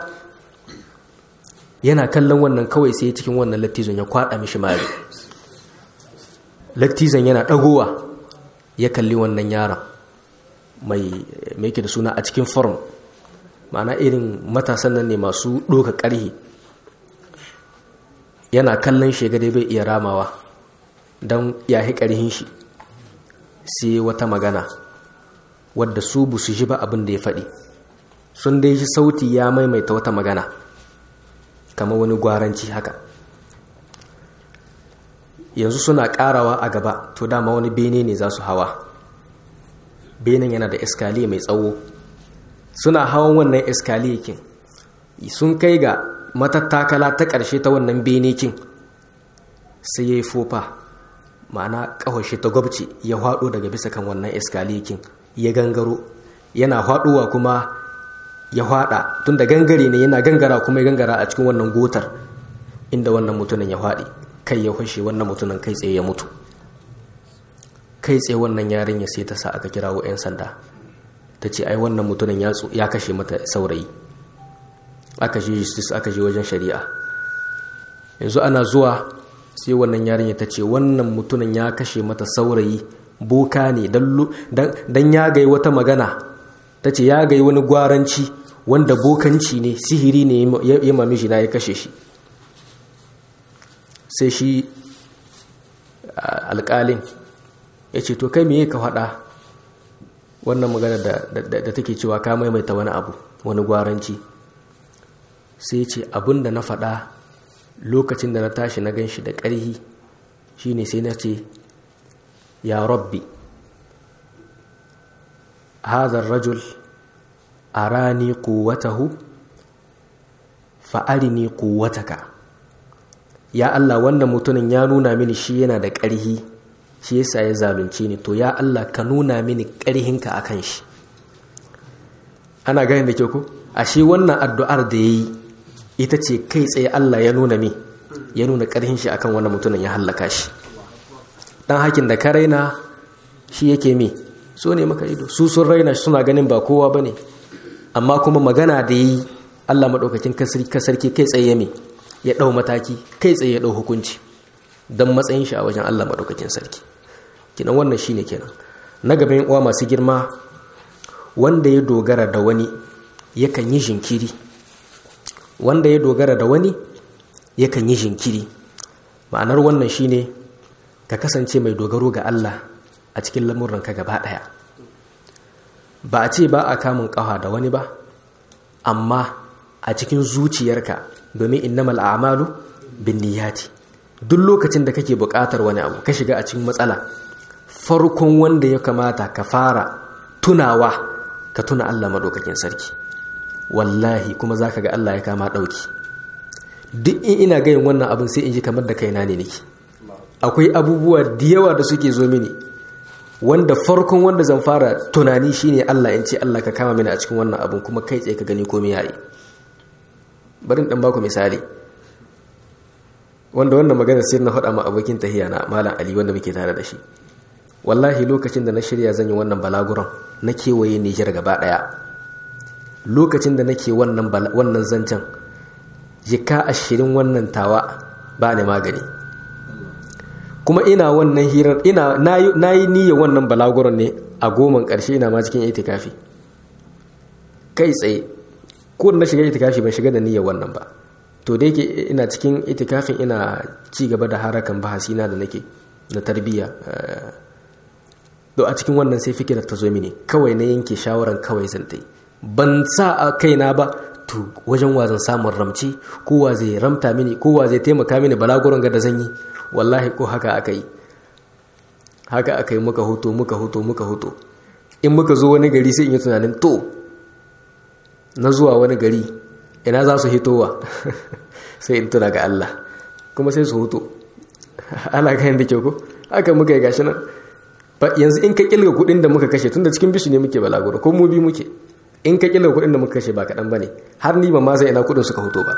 yana kallon wannan kawai sai cikin wannan lattizon ya kwada mishi mari lattizon yana dagowa ya kalli wannan yaron mai mai da suna a cikin form ma'ana irin matasan nan ne masu doka karhi yana kallon shegade bai iya ramawa don ya hi karhin shi sai wata magana wadda su bu su ji ba abin da ya faɗi sun dai shi sauti ya maimaita wata magana kama wani gwaranci haka yanzu suna karawa a gaba to dama wani bene ne za su hawa benen yana da eskaliya mai tsawo suna hawan wannan eskaliyakin sun kai ga matattakala ta ƙarshe ta wannan benekin sai ya yi fofa ma'ana ƙawashe ta gwabce ya haɗo daga bisa kan wannan eskaliyakin ya gangaro yana haɗuwa kuma ya haɗa tun da gangare ne yana gangara kuma ya gangara a cikin wannan gotar inda wannan mutumin ya haɗe kai ya fashe wannan mutumin kai tsaye ya mutu kai tsaye wannan yarin ya sai ta sa aka kirawo 'yan sanda ta ce ai wannan mutumin ya kashe mata saurayi aka je justice aka je wajen shari'a yanzu ana zuwa sai wannan yarinya ta ce wannan mutumin ya kashe mata saurayi boka ne don ya gai wata magana ta ce ya gai wani gwaranci wanda bokanci ne sihiri ne ya mami shi na ya kashe shi sai shi alƙalin ya ce to kai me ka faɗa wannan magana da take cewa ka maimaita wani abu wani gwaranci sai ce abin da na faɗa lokacin da na tashi na gan shi da ƙarhi shine sai na ce ya rabbi hadha rajul arani quwwatahu fa arini quwwataka ya Allah wannan mutumin ya nuna mini shi yana da ƙarhi shi yasa ya zalunce ni to ya Allah ka nuna mini ƙarhinka akan shi ana gani da ke ku ashe wannan addu'ar da yayi ita ce kai tsaye Allah ya nuna mi ya nuna ƙarhin shi akan wannan mutumin ya hallaka shi dan hakin da ka raina shi yake mi so ne maka ido su sun raina suna ganin ba kowa bane amma kuma magana da yi Allah madaukakin kasarki kai tsaye mi ya dau mataki kai tsaye ya dau hukunci dan matsayin shi a wajen Allah madaukakin sarki kinan wannan shine kenan na gaban uwa masu girma wanda ya dogara da wani yakan yi jinkiri wanda ya dogara da wani yakan yi jinkiri ma'anar wannan shine ka kasance mai dogaro ga Allah a cikin lamuranka gaba ɗaya ba a ce ba a kamun ƙawa da wani ba amma a cikin zuciyarka domin innamal a'malu bin niyyati duk lokacin da kake buƙatar wani abu ka shiga a cikin matsala farkon wanda ya kamata ka fara tunawa ka tuna Allah madaukakin sarki wallahi kuma zaka ga Allah ya kama ɗauki duk in ina gayin wannan abin sai in ji kamar da kaina ne nake akwai abubuwa da yawa da suke zo mini wanda farkon wanda zan fara tunani shine Allah in ce Allah ka kama mini a cikin wannan abin kuma kai tsaye ka gani komai yayi bari dan baku misali wanda wannan magana sai na faɗa ma abokin tahiya na malam ali wanda muke tare da shi wallahi lokacin da na shirya zan yi wannan balaguran na kewaye Nijar gaba ɗaya lokacin da nake wannan wannan zancen jika ashirin wannan tawa ba ne magani kuma ina wannan hirar ina na yi niyyar wannan balaguran ne a goman ƙarshe ina ma cikin itikafi kai tsaye ko na shiga itikafi ban shiga da niyyar wannan ba to da yake ina cikin itikafin ina ci gaba da harakan bahasina da nake na tarbiyya do a cikin wannan sai fikirar ta zo mini kawai na yanke shawaran kawai zan ta yi ban sa a kaina ba to wajen wazan samun ramci kowa zai ramta mini kowa zai taimaka mini balaguran ga da zan yi wallahi ko haka aka yi haka aka yi muka hoto muka hoto muka hoto in muka zo wani gari sai in yi tunanin to na zuwa wani gari ina za su hitowa sai in tuna ga Allah kuma sai su hoto ana kayan da kyau ko haka muka yi gashi nan yanzu in ka kilga kudin da muka kashe tunda cikin bisu ne muke balaguro ko mu bi muke in ka kilga kudin da muka kashe ba kaɗan ba ne har ni ba ma sai ina kudin suka hoto ba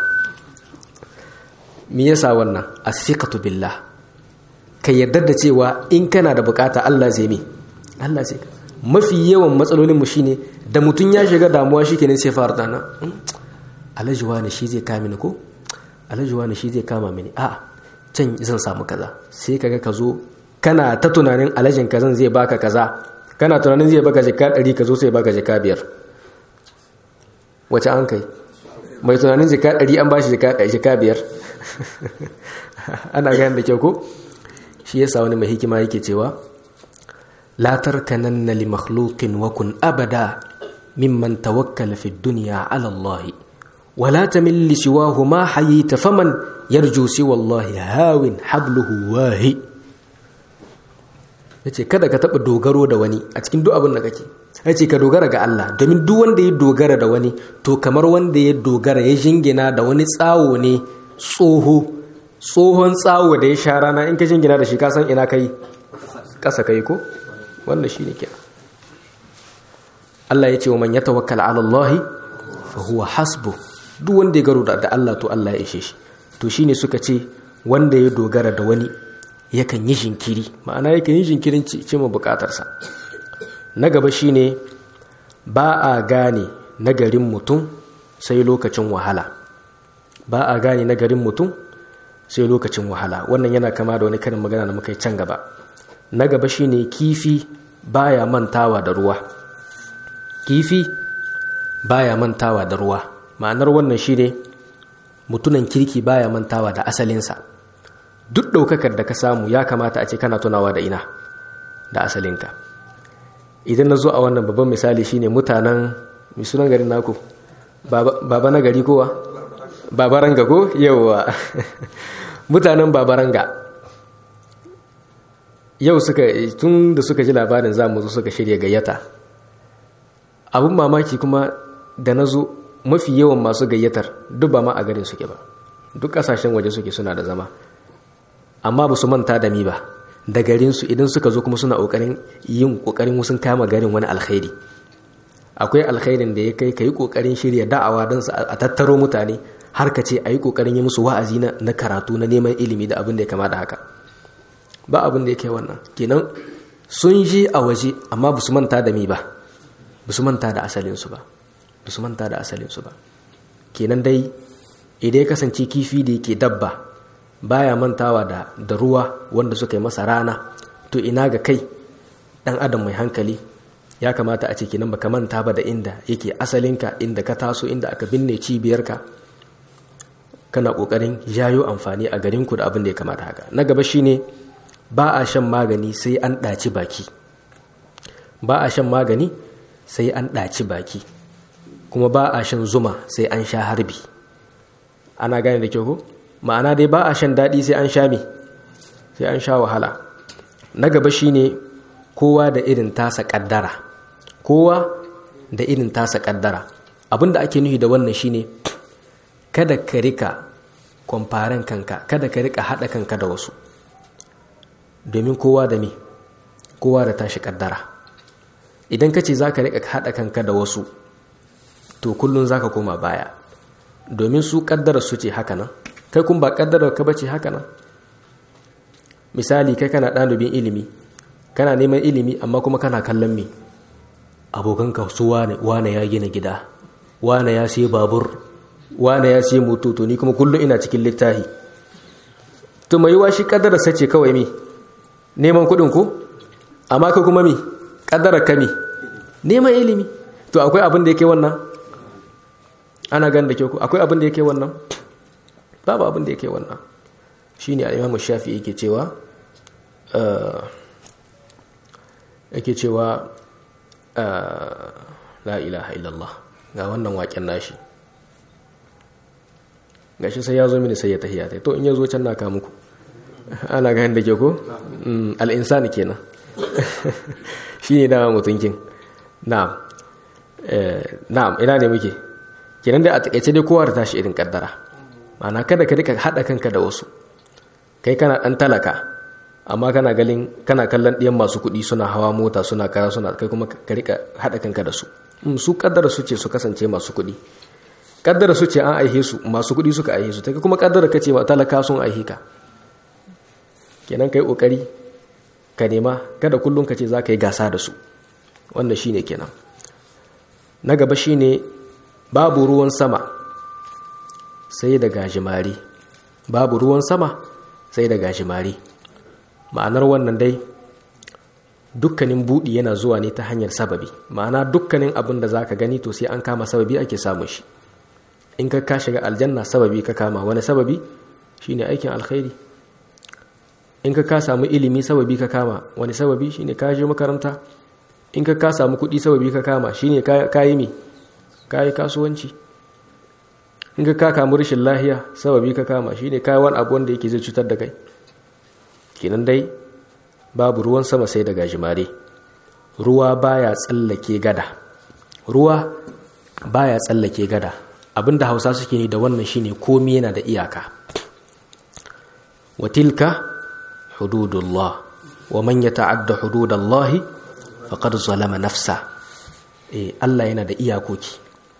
me yasa wannan asiqatu billah ka yarda da cewa in kana da bukata Allah zai mi Allah zai mafi yawan matsalolin mu shine da mutun ya shiga damuwa shikenan sai fara dana alhaji wani shi zai kama mini ko alhaji wani shi zai kama mini a can zan samu kaza sai kaga ka zo kana ta tunanin alhajin kazan zai baka kaza kana tunanin zai baka jika 100 ka zo sai baka jika biyar wace an kai mai tunanin jika 100 an bashi jika biyar ana gayan da kyau ko shi yasa wani mai hikima yake cewa la tarkananna li makhluqin wa kun abada mimman tawakkala fi dunya ala Allah wa la tamil li siwahu ma hayita faman yarju siwa Allah hawin habluhu wahi yace kada ka taba dogaro da wani a cikin duk abin da kake yace ka dogara ga Allah domin duk wanda ya dogara da wani to kamar wanda ya dogara ya jingina da wani tsawo ne tsoho tsohon tsawo da ya sha rana in ka jingina da shi kasan ina kai ƙasa kai ko wanda shi ne kenan Allah ya ce wa man ya tawakkala ala Allah fa huwa hasbu duk wanda ya garo da Allah to Allah ya ishe shi to shine suka ce wanda ya dogara da wani yakan yi jinkiri ma'ana yakan yi jinkirin ce ma bukatarsa na gaba shine ba a gane nagarin mutum sai lokacin wahala ba a gane nagarin mutum sai lokacin wahala wannan yana kama da wani karin magana da muka yi can gaba na gaba shine kifi baya mantawa da ruwa kifi baya mantawa da ruwa ma'anar wannan shine mutunan kirki baya mantawa da asalinsa duk ɗaukakar da ka samu ya kamata a ce kana tunawa da ina da asalinka idan na zo a wannan babban misali shine mutanen misunan garin naku baba na gari kowa babaranga ko yauwa mutanen babaranga yau suka tun da suka ji labarin za mu zo suka shirya gayyata abin mamaki kuma da na zo mafi yawan masu gayyatar duk ba ma a garin suke ba duk kasashen waje suke suna da zama amma ba su manta da mi ba da garinsu idan suka zo kuma suna ƙoƙarin yin ƙoƙarin wasu kama garin wani alkhairi akwai alkhairin da ya kai ka yi ƙoƙarin shirya da'awa don a tattaro mutane har ka ce a yi ƙoƙarin yi musu wa'azi na karatu na neman ilimi da abin da ya kama da haka ba abin da ya kai wannan kenan sun je a waje amma ba su manta da mi ba ba su manta da asalinsu ba ba su manta da asalinsu ba kenan dai idan ya kasance kifi da yake dabba baya mantawa da da ruwa wanda suka yi masa rana to ina ga kai dan adam mai hankali ya kamata a ce kenan baka manta ba da inda yake asalinka inda ka taso inda aka binne cibiyarka kana kokarin jayo amfani a garinku da abin da ya kamata haka na gaba shine ba a shan magani sai an ɗaci baki ba a shan magani sai an ɗaci baki kuma ba a shan zuma sai an sha harbi ana gane da kyau ko ma'ana dai ba a shan daɗi sai an sha me sai an sha wahala na gaba shine kowa da irin tasa ƙaddara kowa da irin tasa ƙaddara abinda ake nufi da wannan shine kada ka rika kwamfaren kanka kada ka rika haɗa kanka da wasu domin kowa da me kowa da tashi kaddara idan ka ce za ka rika haɗa kanka da wasu to kullum za ka koma baya domin su kaddara su ce haka nan kai kun ba kaddara ka bace haka nan misali kai kana ɗalibin ilimi kana neman ilimi amma kuma kana kallon me abokanka su wane wane ya gina gida wane ya sai babur wane ya sai moto to ni kuma kullum ina cikin littafi to mai yiwa shi kaddara sace kawai mi neman kuɗin ku amma ka kuma mi kaddara ka mi neman ilimi to akwai abin da yake wannan ana gan da ke ku akwai abin da yake wannan babu abin da yake wannan shine al-Imam Shafi'i yake cewa yake cewa la ilaha illallah ga wannan waken nashi gashi sai ya zo mini sai ya tahiya tai to in ya zo can na ka muku ana ga da ke ko al-insani kenan shine dama mutunkin na'am na'am ina ne muke kenan da a takaice dai kowa da tashi irin kaddara ma'ana kada ka rika hada kanka da wasu kai kana dan talaka amma kana galin kana kallon ɗiyan masu kuɗi suna hawa mota suna kara suna kai kuma ka rika hada kanka da su su kaddara su ce su kasance masu kuɗi kaddara su ce an aihe su masu kuɗi suka aihe su kai kuma kaddara ka ce talaka sun aihe ka kenan kai kokari ka nema kada kullum ka ce za ka yi gasa da su wannan shine kenan na gaba shine babu ruwan sama sai da gajimare babu ruwan sama sai da gajimare ma'anar wannan dai dukkanin buɗi yana zuwa ne ta hanyar sababi ma'ana dukkanin abin da za ka gani to sai an kama sababi ake samun shi in ka ka shiga aljanna sababi ka kama wani sababi shine aikin alkhairi in ka ka samu ilimi sababi ka kama wani sababi shine ka je makaranta in ka ka samu kuɗi sababi ka kama shine ka yi mi ka yi kasuwanci in ka ka kamu rashin lahiya sababi ka kama shine ka yi wani abu wanda yake zai cutar da kai kenan dai babu ruwan sama sai da gajimare ruwa baya tsallake gada ruwa baya tsallake gada abinda hausa suke ne da wannan shine komi yana da iyaka watilka hududullah wa man yata'adda hududallahi faqad zalama nafsa eh Allah yana da iyakoki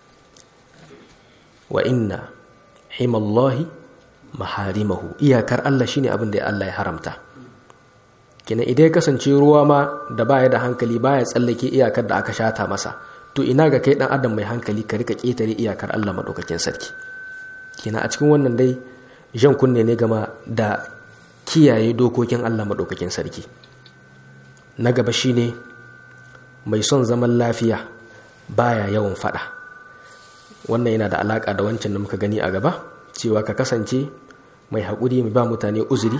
wa inna himallahi maharimahu iyakar Allah shine abin da Allah ya haramta kina idan ya kasance ruwa ma da baya da hankali baya tsallake iyakar da aka shata masa to ina ga kai dan adam mai hankali ka rika ketare iyakar Allah madaukakin sarki kina a cikin wannan dai jan kunne ne gama da kiyaye dokokin Allah madaukakin sarki na gaba shine mai son zaman lafiya baya yawan fada wannan yana da alaka da wancan da muka gani a gaba cewa ka kasance mai haƙuri mai ba mutane uzuri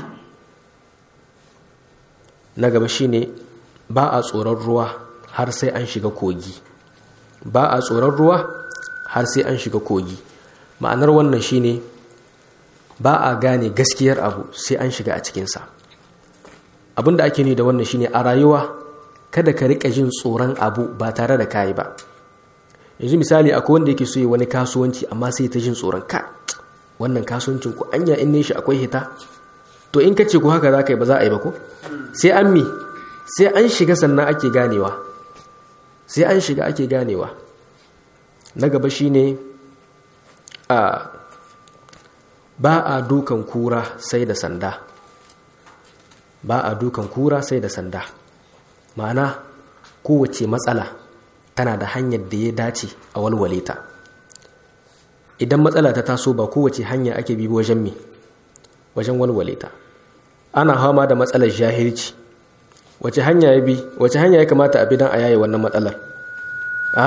na gaba shine ba a tsoron ruwa har sai an shiga kogi ba a tsoron ruwa har sai an shiga kogi ma'anar wannan shine ba a gane gaskiyar abu sai an shiga a cikinsa abinda ake ni da wannan shine a rayuwa kada ka rika jin tsoron abu ba tare da kayi ba yanzu misali akwai wanda yake so yi wani kasuwanci amma sai ta jin tsoron ka wannan kasuwancin ku anya in ne shi akwai hita to in ka ce ku haka za ka yi ba za a yi ba ko sai an mi sai an shiga sannan ake ganewa sai an shiga ake ganewa na gaba shine a ba a dukan kura sai da sanda ba a dukan kura sai da sanda ma'ana kowace matsala tana da hanyar da ya dace a walwale ta idan matsala ta taso ba kowace hanya ake bi wajen mi wajen walwale ta ana hama da matsalar jahilci wace hanya ya bi wace hanya ya kamata a bi don a yaye wannan matsalar a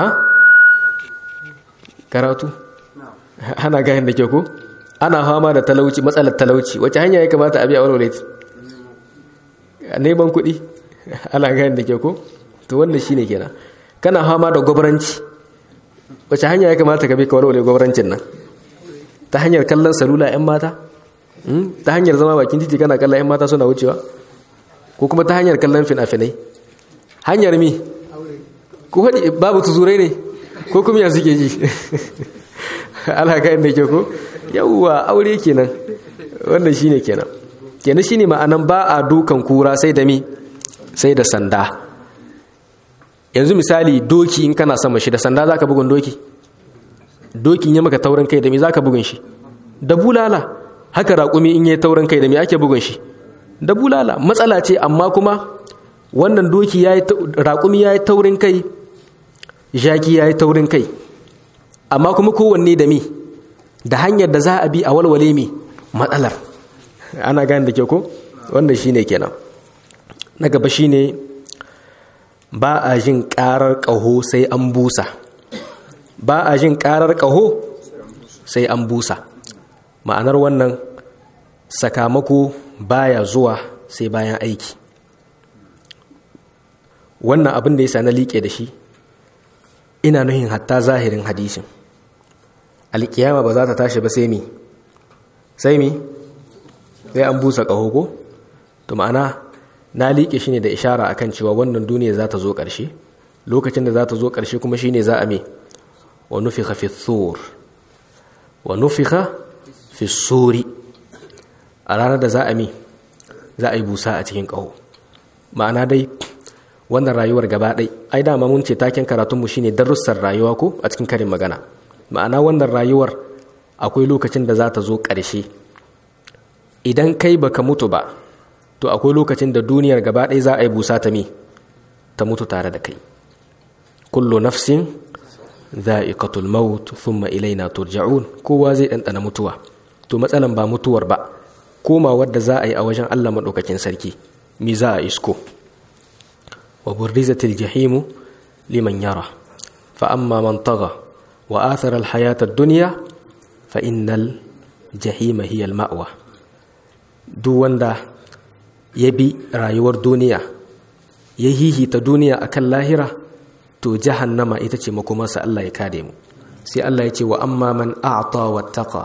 karatu ana gahin da ke ko ana hama da talauci matsalar talauci wace hanya ya kamata a bi a walwale ta neman kuɗi ana gahin da ke ko to wannan shine kenan kana hama da gwabranci wace hanya ya kamata ka bi ka walwale gwamnatin nan ta hanyar kallon salula 'yan mata ta hanyar zama bakin titi kana kallon 'yan mata suna wucewa ko kuma ta hanyar kallon fina-finai hanyar mi ko haɗi babu tuzurai ne ko kuma yanzu ke ji alhaka inda ke ko yawwa aure kenan wannan shine kenan kenan shine ma'anan ba a dukan kura sai da mi sai da sanda yanzu misali doki in kana sama shi da sanda za ka bugun doki dokin ya maka taurin kai da me zaka bugun shi da bulala haka raƙumi in yayi taurin kai da me ake bugun shi da bulala matsala ce amma kuma wannan doki yayi raƙumi yayi taurin kai jaki yayi taurin kai amma kuma kowanne da me da hanyar da za a bi a walwale me matsalar ana gane da ke ko wannan shine kenan na gaba shine ba a jin karar ƙaho sai an busa ba a jin karar ƙaho sai an busa ma'anar wannan sakamako baya zuwa sai bayan aiki wannan abin da ya sa na liƙe da shi ina nuhin hatta zahirin hadisin alƙiyama ba za ta tashi ba sai mi sai mi sai an busa ƙaho ko to ma'ana na liƙe shi ne da ishara akan cewa wannan duniya za ta zo ƙarshe lokacin da za ta zo ƙarshe kuma shi ne za a me wa nufika fi thur wa nufika fi suri a ranar da za a me za a yi busa a cikin ƙaho ma'ana dai wannan rayuwar gaba ɗai ai dama mun ce taken karatunmu shine darussan rayuwa ko a cikin karin magana ma'ana wannan rayuwar akwai lokacin da za ta zo ƙarshe idan kai baka mutu ba to akwai lokacin da duniyar gaba ɗaya za a yi busa ta mi ta mutu tare da kai kullu nafsin za'iqatul maut thumma ilaina turja'un kowa zai ɗanɗana mutuwa to matsalan ba mutuwar ba koma wadda za a yi a wajen Allah maɗaukakin sarki mi za a isko wa burrizatil jahimu liman yara fa amma man tagha wa athara al hayata ad-dunya fa innal jahima hiya al ma'wa duk wanda ya bi rayuwar duniya ya hihita duniya akan lahira to jahannama ita ce makomarsa Allah ya kare mu sai Allah ya ce wa amma man a'ta wattaqa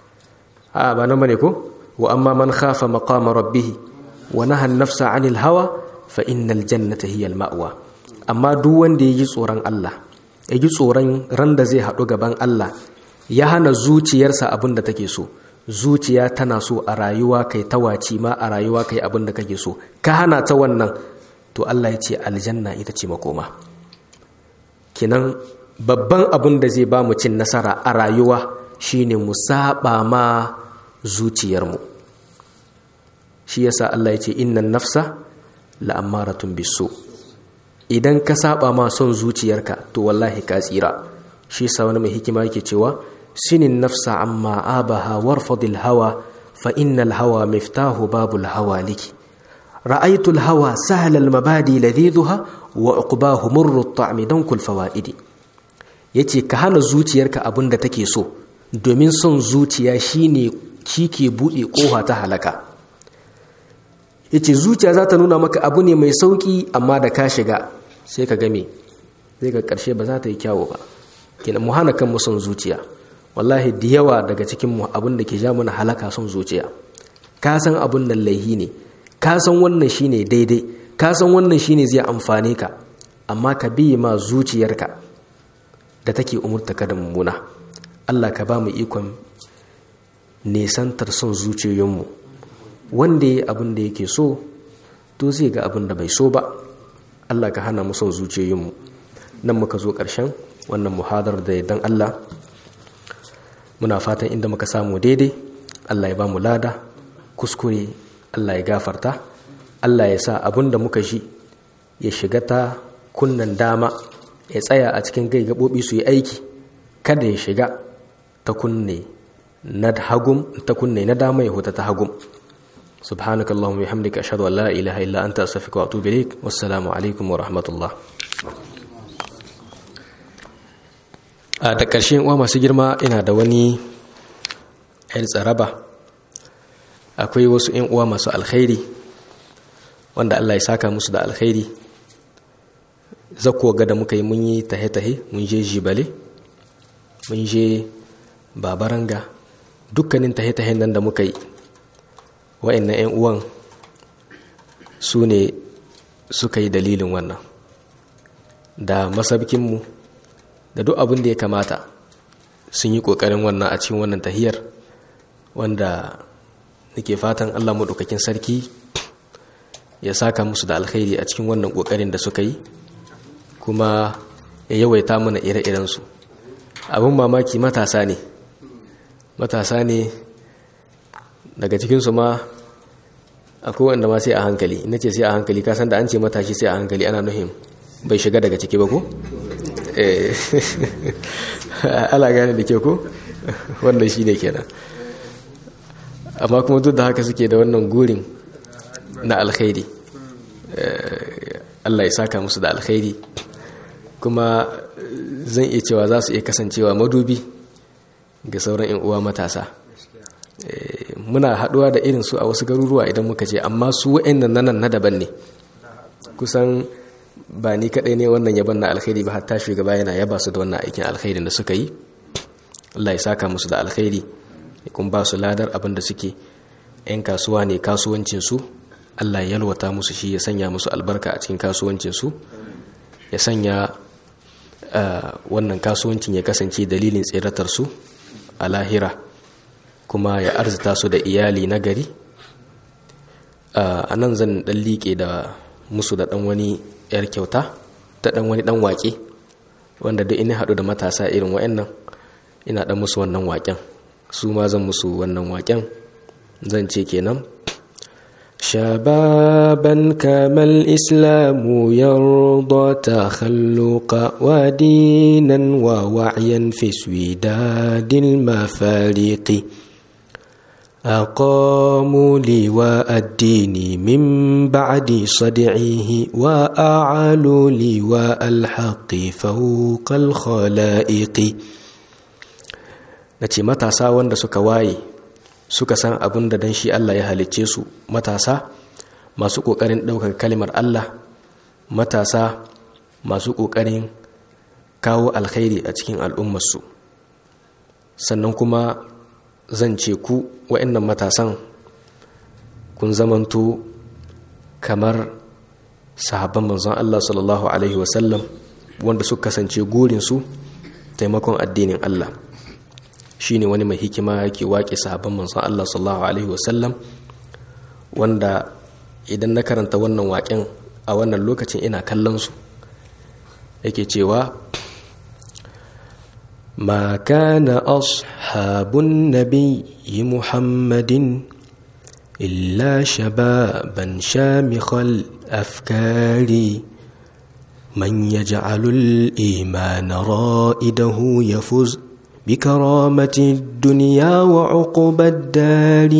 a ba nan bane ko wa amma man khafa maqama rabbih wa naha an-nafsa 'anil hawa fa innal jannata hiya al-ma'wa amma duk wanda yaji tsoron Allah yaji tsoron ran da zai hadu gaban Allah ya hana zuciyarsa abin da take so zuciya tana so a rayuwa kai tawaci ma a rayuwa kai abin da kake so ka hana ta wannan to Allah ya ce aljanna ita ce makoma kinan babban abin da zai ba mu cin nasara a rayuwa shine mu saba ma zuciyarmu shi yasa Allah ya ce innan nafsa la'ammaratun bisu idan ka saba ma son zuciyarka to wallahi ka tsira shi yasa wani mai hikima yake cewa sinin nafsa amma abaha warfadil hawa fa innal hawa miftahu babul hawa liki ra'aytul hawa sahlal mabadi ladhiduha wa uqbahu murru at-ta'mi dankul fawaidi yace ka hana zuciyarka abin da take so domin son zuciya shine ke bude kofa ta halaka yace zuciya za ta nuna maka abu ne mai sauki amma da ka shiga sai ka game sai ka karshe ba za ta yi kyawu ba kenan mu hana kanmu son zuciya wallahi da yawa daga cikin mu abin da ke ja mana halaka son zuciya ka san abin nan laihi ne ka san wannan shine daidai ka san wannan shine zai amfane ka amma ka biye ma zuciyarka da take umurta ka da mummuna Allah ka ba mu ikon nesantar son zuciyoyinmu wanda ya abin da yake so to zai ga abin da bai so ba Allah ka hana mu son zuciyoyinmu nan muka zo ƙarshen wannan muhadar da dan Allah muna fatan inda muka samu daidai Allah ya ba mu lada kuskure Allah ya gafarta Allah ya sa abin da muka shi ya shiga ta kunnan dama ya tsaya a cikin gai gaɓoɓi su yi aiki kada ya shiga ta kunne na hagum ta kunne na dama ya huta ta hagum سبحانك اللهم وبحمدك أشهد أن لا إله إلا أنت أستغفرك وأتوب إليك والسلام عليكم ورحمة الله a da ƙarshen uwa masu girma ina da wani ‘yan tsaraba akwai wasu ‘yan uwa masu alkhairi wanda Allah ya saka musu da alkhairi zakko ga da muka yi mun yi tahe-tahe mun je jibale mun je babaranga dukkanin tahe-tahen nan da muka yi wa'annan 'yan uwan su ne suka yi dalilin wannan da masabkinmu da duk abin da ya kamata sun yi ƙoƙarin wannan a cikin wannan tahiyar wanda nake fatan allah maɗaukakin sarki ya saka musu da alkhairi a cikin wannan ƙoƙarin da suka yi kuma ya yawaita mana ire-irensu abin mamaki matasa ne matasa ne daga cikinsu ma akwai wanda ma sai a hankali ina ce sai a hankali kasan da an ce matashi sai a hankali ana nuhin bai shiga daga ciki ba ko? ala gane da ke ko? wannan shi ne kenan amma kuma duk da haka suke da wannan gurin na alkhairi Allah ya saka musu da alkhairi kuma zan iya cewa za su iya kasancewa madubi ga sauran 'yan uwa matasa muna haɗuwa da irin su a wasu garuruwa idan muka je amma su wa'annan nanan na daban ne kusan ba ni kaɗai ne wannan yaban na alkhairi ba hatta shugaba yana yaba su da wannan aikin alkhairin da suka yi Allah ya saka musu da alkhairi kun ba su ladar abin da suke 'yan kasuwa ne kasuwancinsu Allah ya yalwata musu shi ya sanya musu albarka a cikin kasuwancinsu ya sanya wannan kasuwancin ya kasance dalilin tseratarsu a lahira kuma ya arzita su da iyali na gari a nan zan dan liƙe da musu da dan wani 'yar kyauta ta dan wani dan waƙe wanda duk ina haɗu da matasa irin wa'annan ina dan musu wannan waƙen su ma zan musu wannan waƙen zan ce kenan شبابا كما الإسلام يرضى تخلقا ودينا ووعيا في سويداد المفارق أقاموا لواء الدين من بعد صدعه وأعلوا لواء الحق فوق الخلائق نتي متى ساوان da suka waye suka san abin da dan shi Allah ya halicce su matasa masu ƙoƙarin ɗaukar kalimar Allah matasa masu ƙoƙarin kawo alkhairi a cikin al'ummarsu sannan kuma zan ce ku wa'annan matasan kun zamanto kamar sahabban manzon Allah sallallahu Alaihi wasallam wanda suka kasance gurinsu taimakon addinin Allah shi ne wani mai hikima yake waƙe sahabban manzon Allah sallallahu Alaihi wasallam wanda idan na karanta wannan waƙen a wannan lokacin ina kallon su yake cewa ما كان أصحاب النبي محمد إلا شبابا شامخ الأفكار من يجعل الإيمان رائده يفوز بكرامة الدنيا وعقب الدار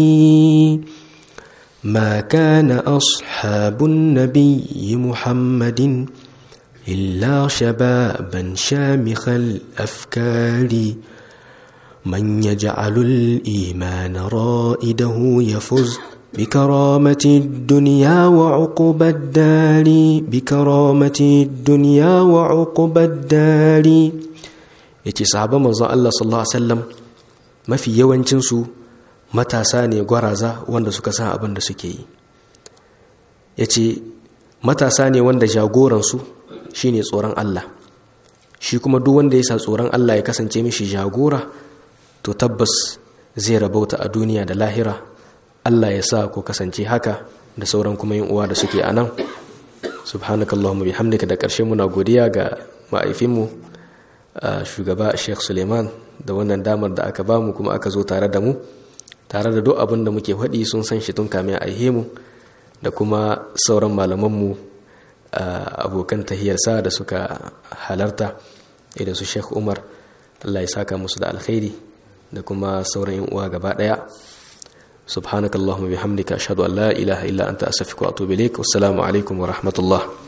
ما كان أصحاب النبي محمد إلا شبابا شامخ الأفكار من يجعل الإيمان رائده يفز بكرامة الدنيا وعقب الدار بكرامة الدنيا وعقب الدار yace sahabban manzon Allah sallallahu alaihi wasallam mafi yawancin su matasa ne gwaraza wanda suka san abin da suke yi yace matasa ne wanda jagoransu shine tsoron Allah shi kuma duk wanda ya sa tsoron Allah ya kasance mishi jagora to tabbas zai rabauta a duniya da lahira Allah ya sa ku kasance haka da sauran kuma yin uwa da suke a nan subhanakallahumma bihamdika da ƙarshe muna godiya ga ma'aifinmu shugaba Sheikh Suleiman da wannan damar da aka bamu kuma aka zo tare da mu tare da duk abin da muke faɗi sun san shi tun kamin a mu da kuma sauran malamanmu abokan tahiyarsa da suka halarta idan su Sheikh Umar Allah ya saka musu da alkhairi da kuma sauran yan uwa gaba daya subhanakallahumma bihamdika ashhadu an la ilaha illa anta astaghfiruka wa atubu ilaik wassalamu alaikum wa rahmatullah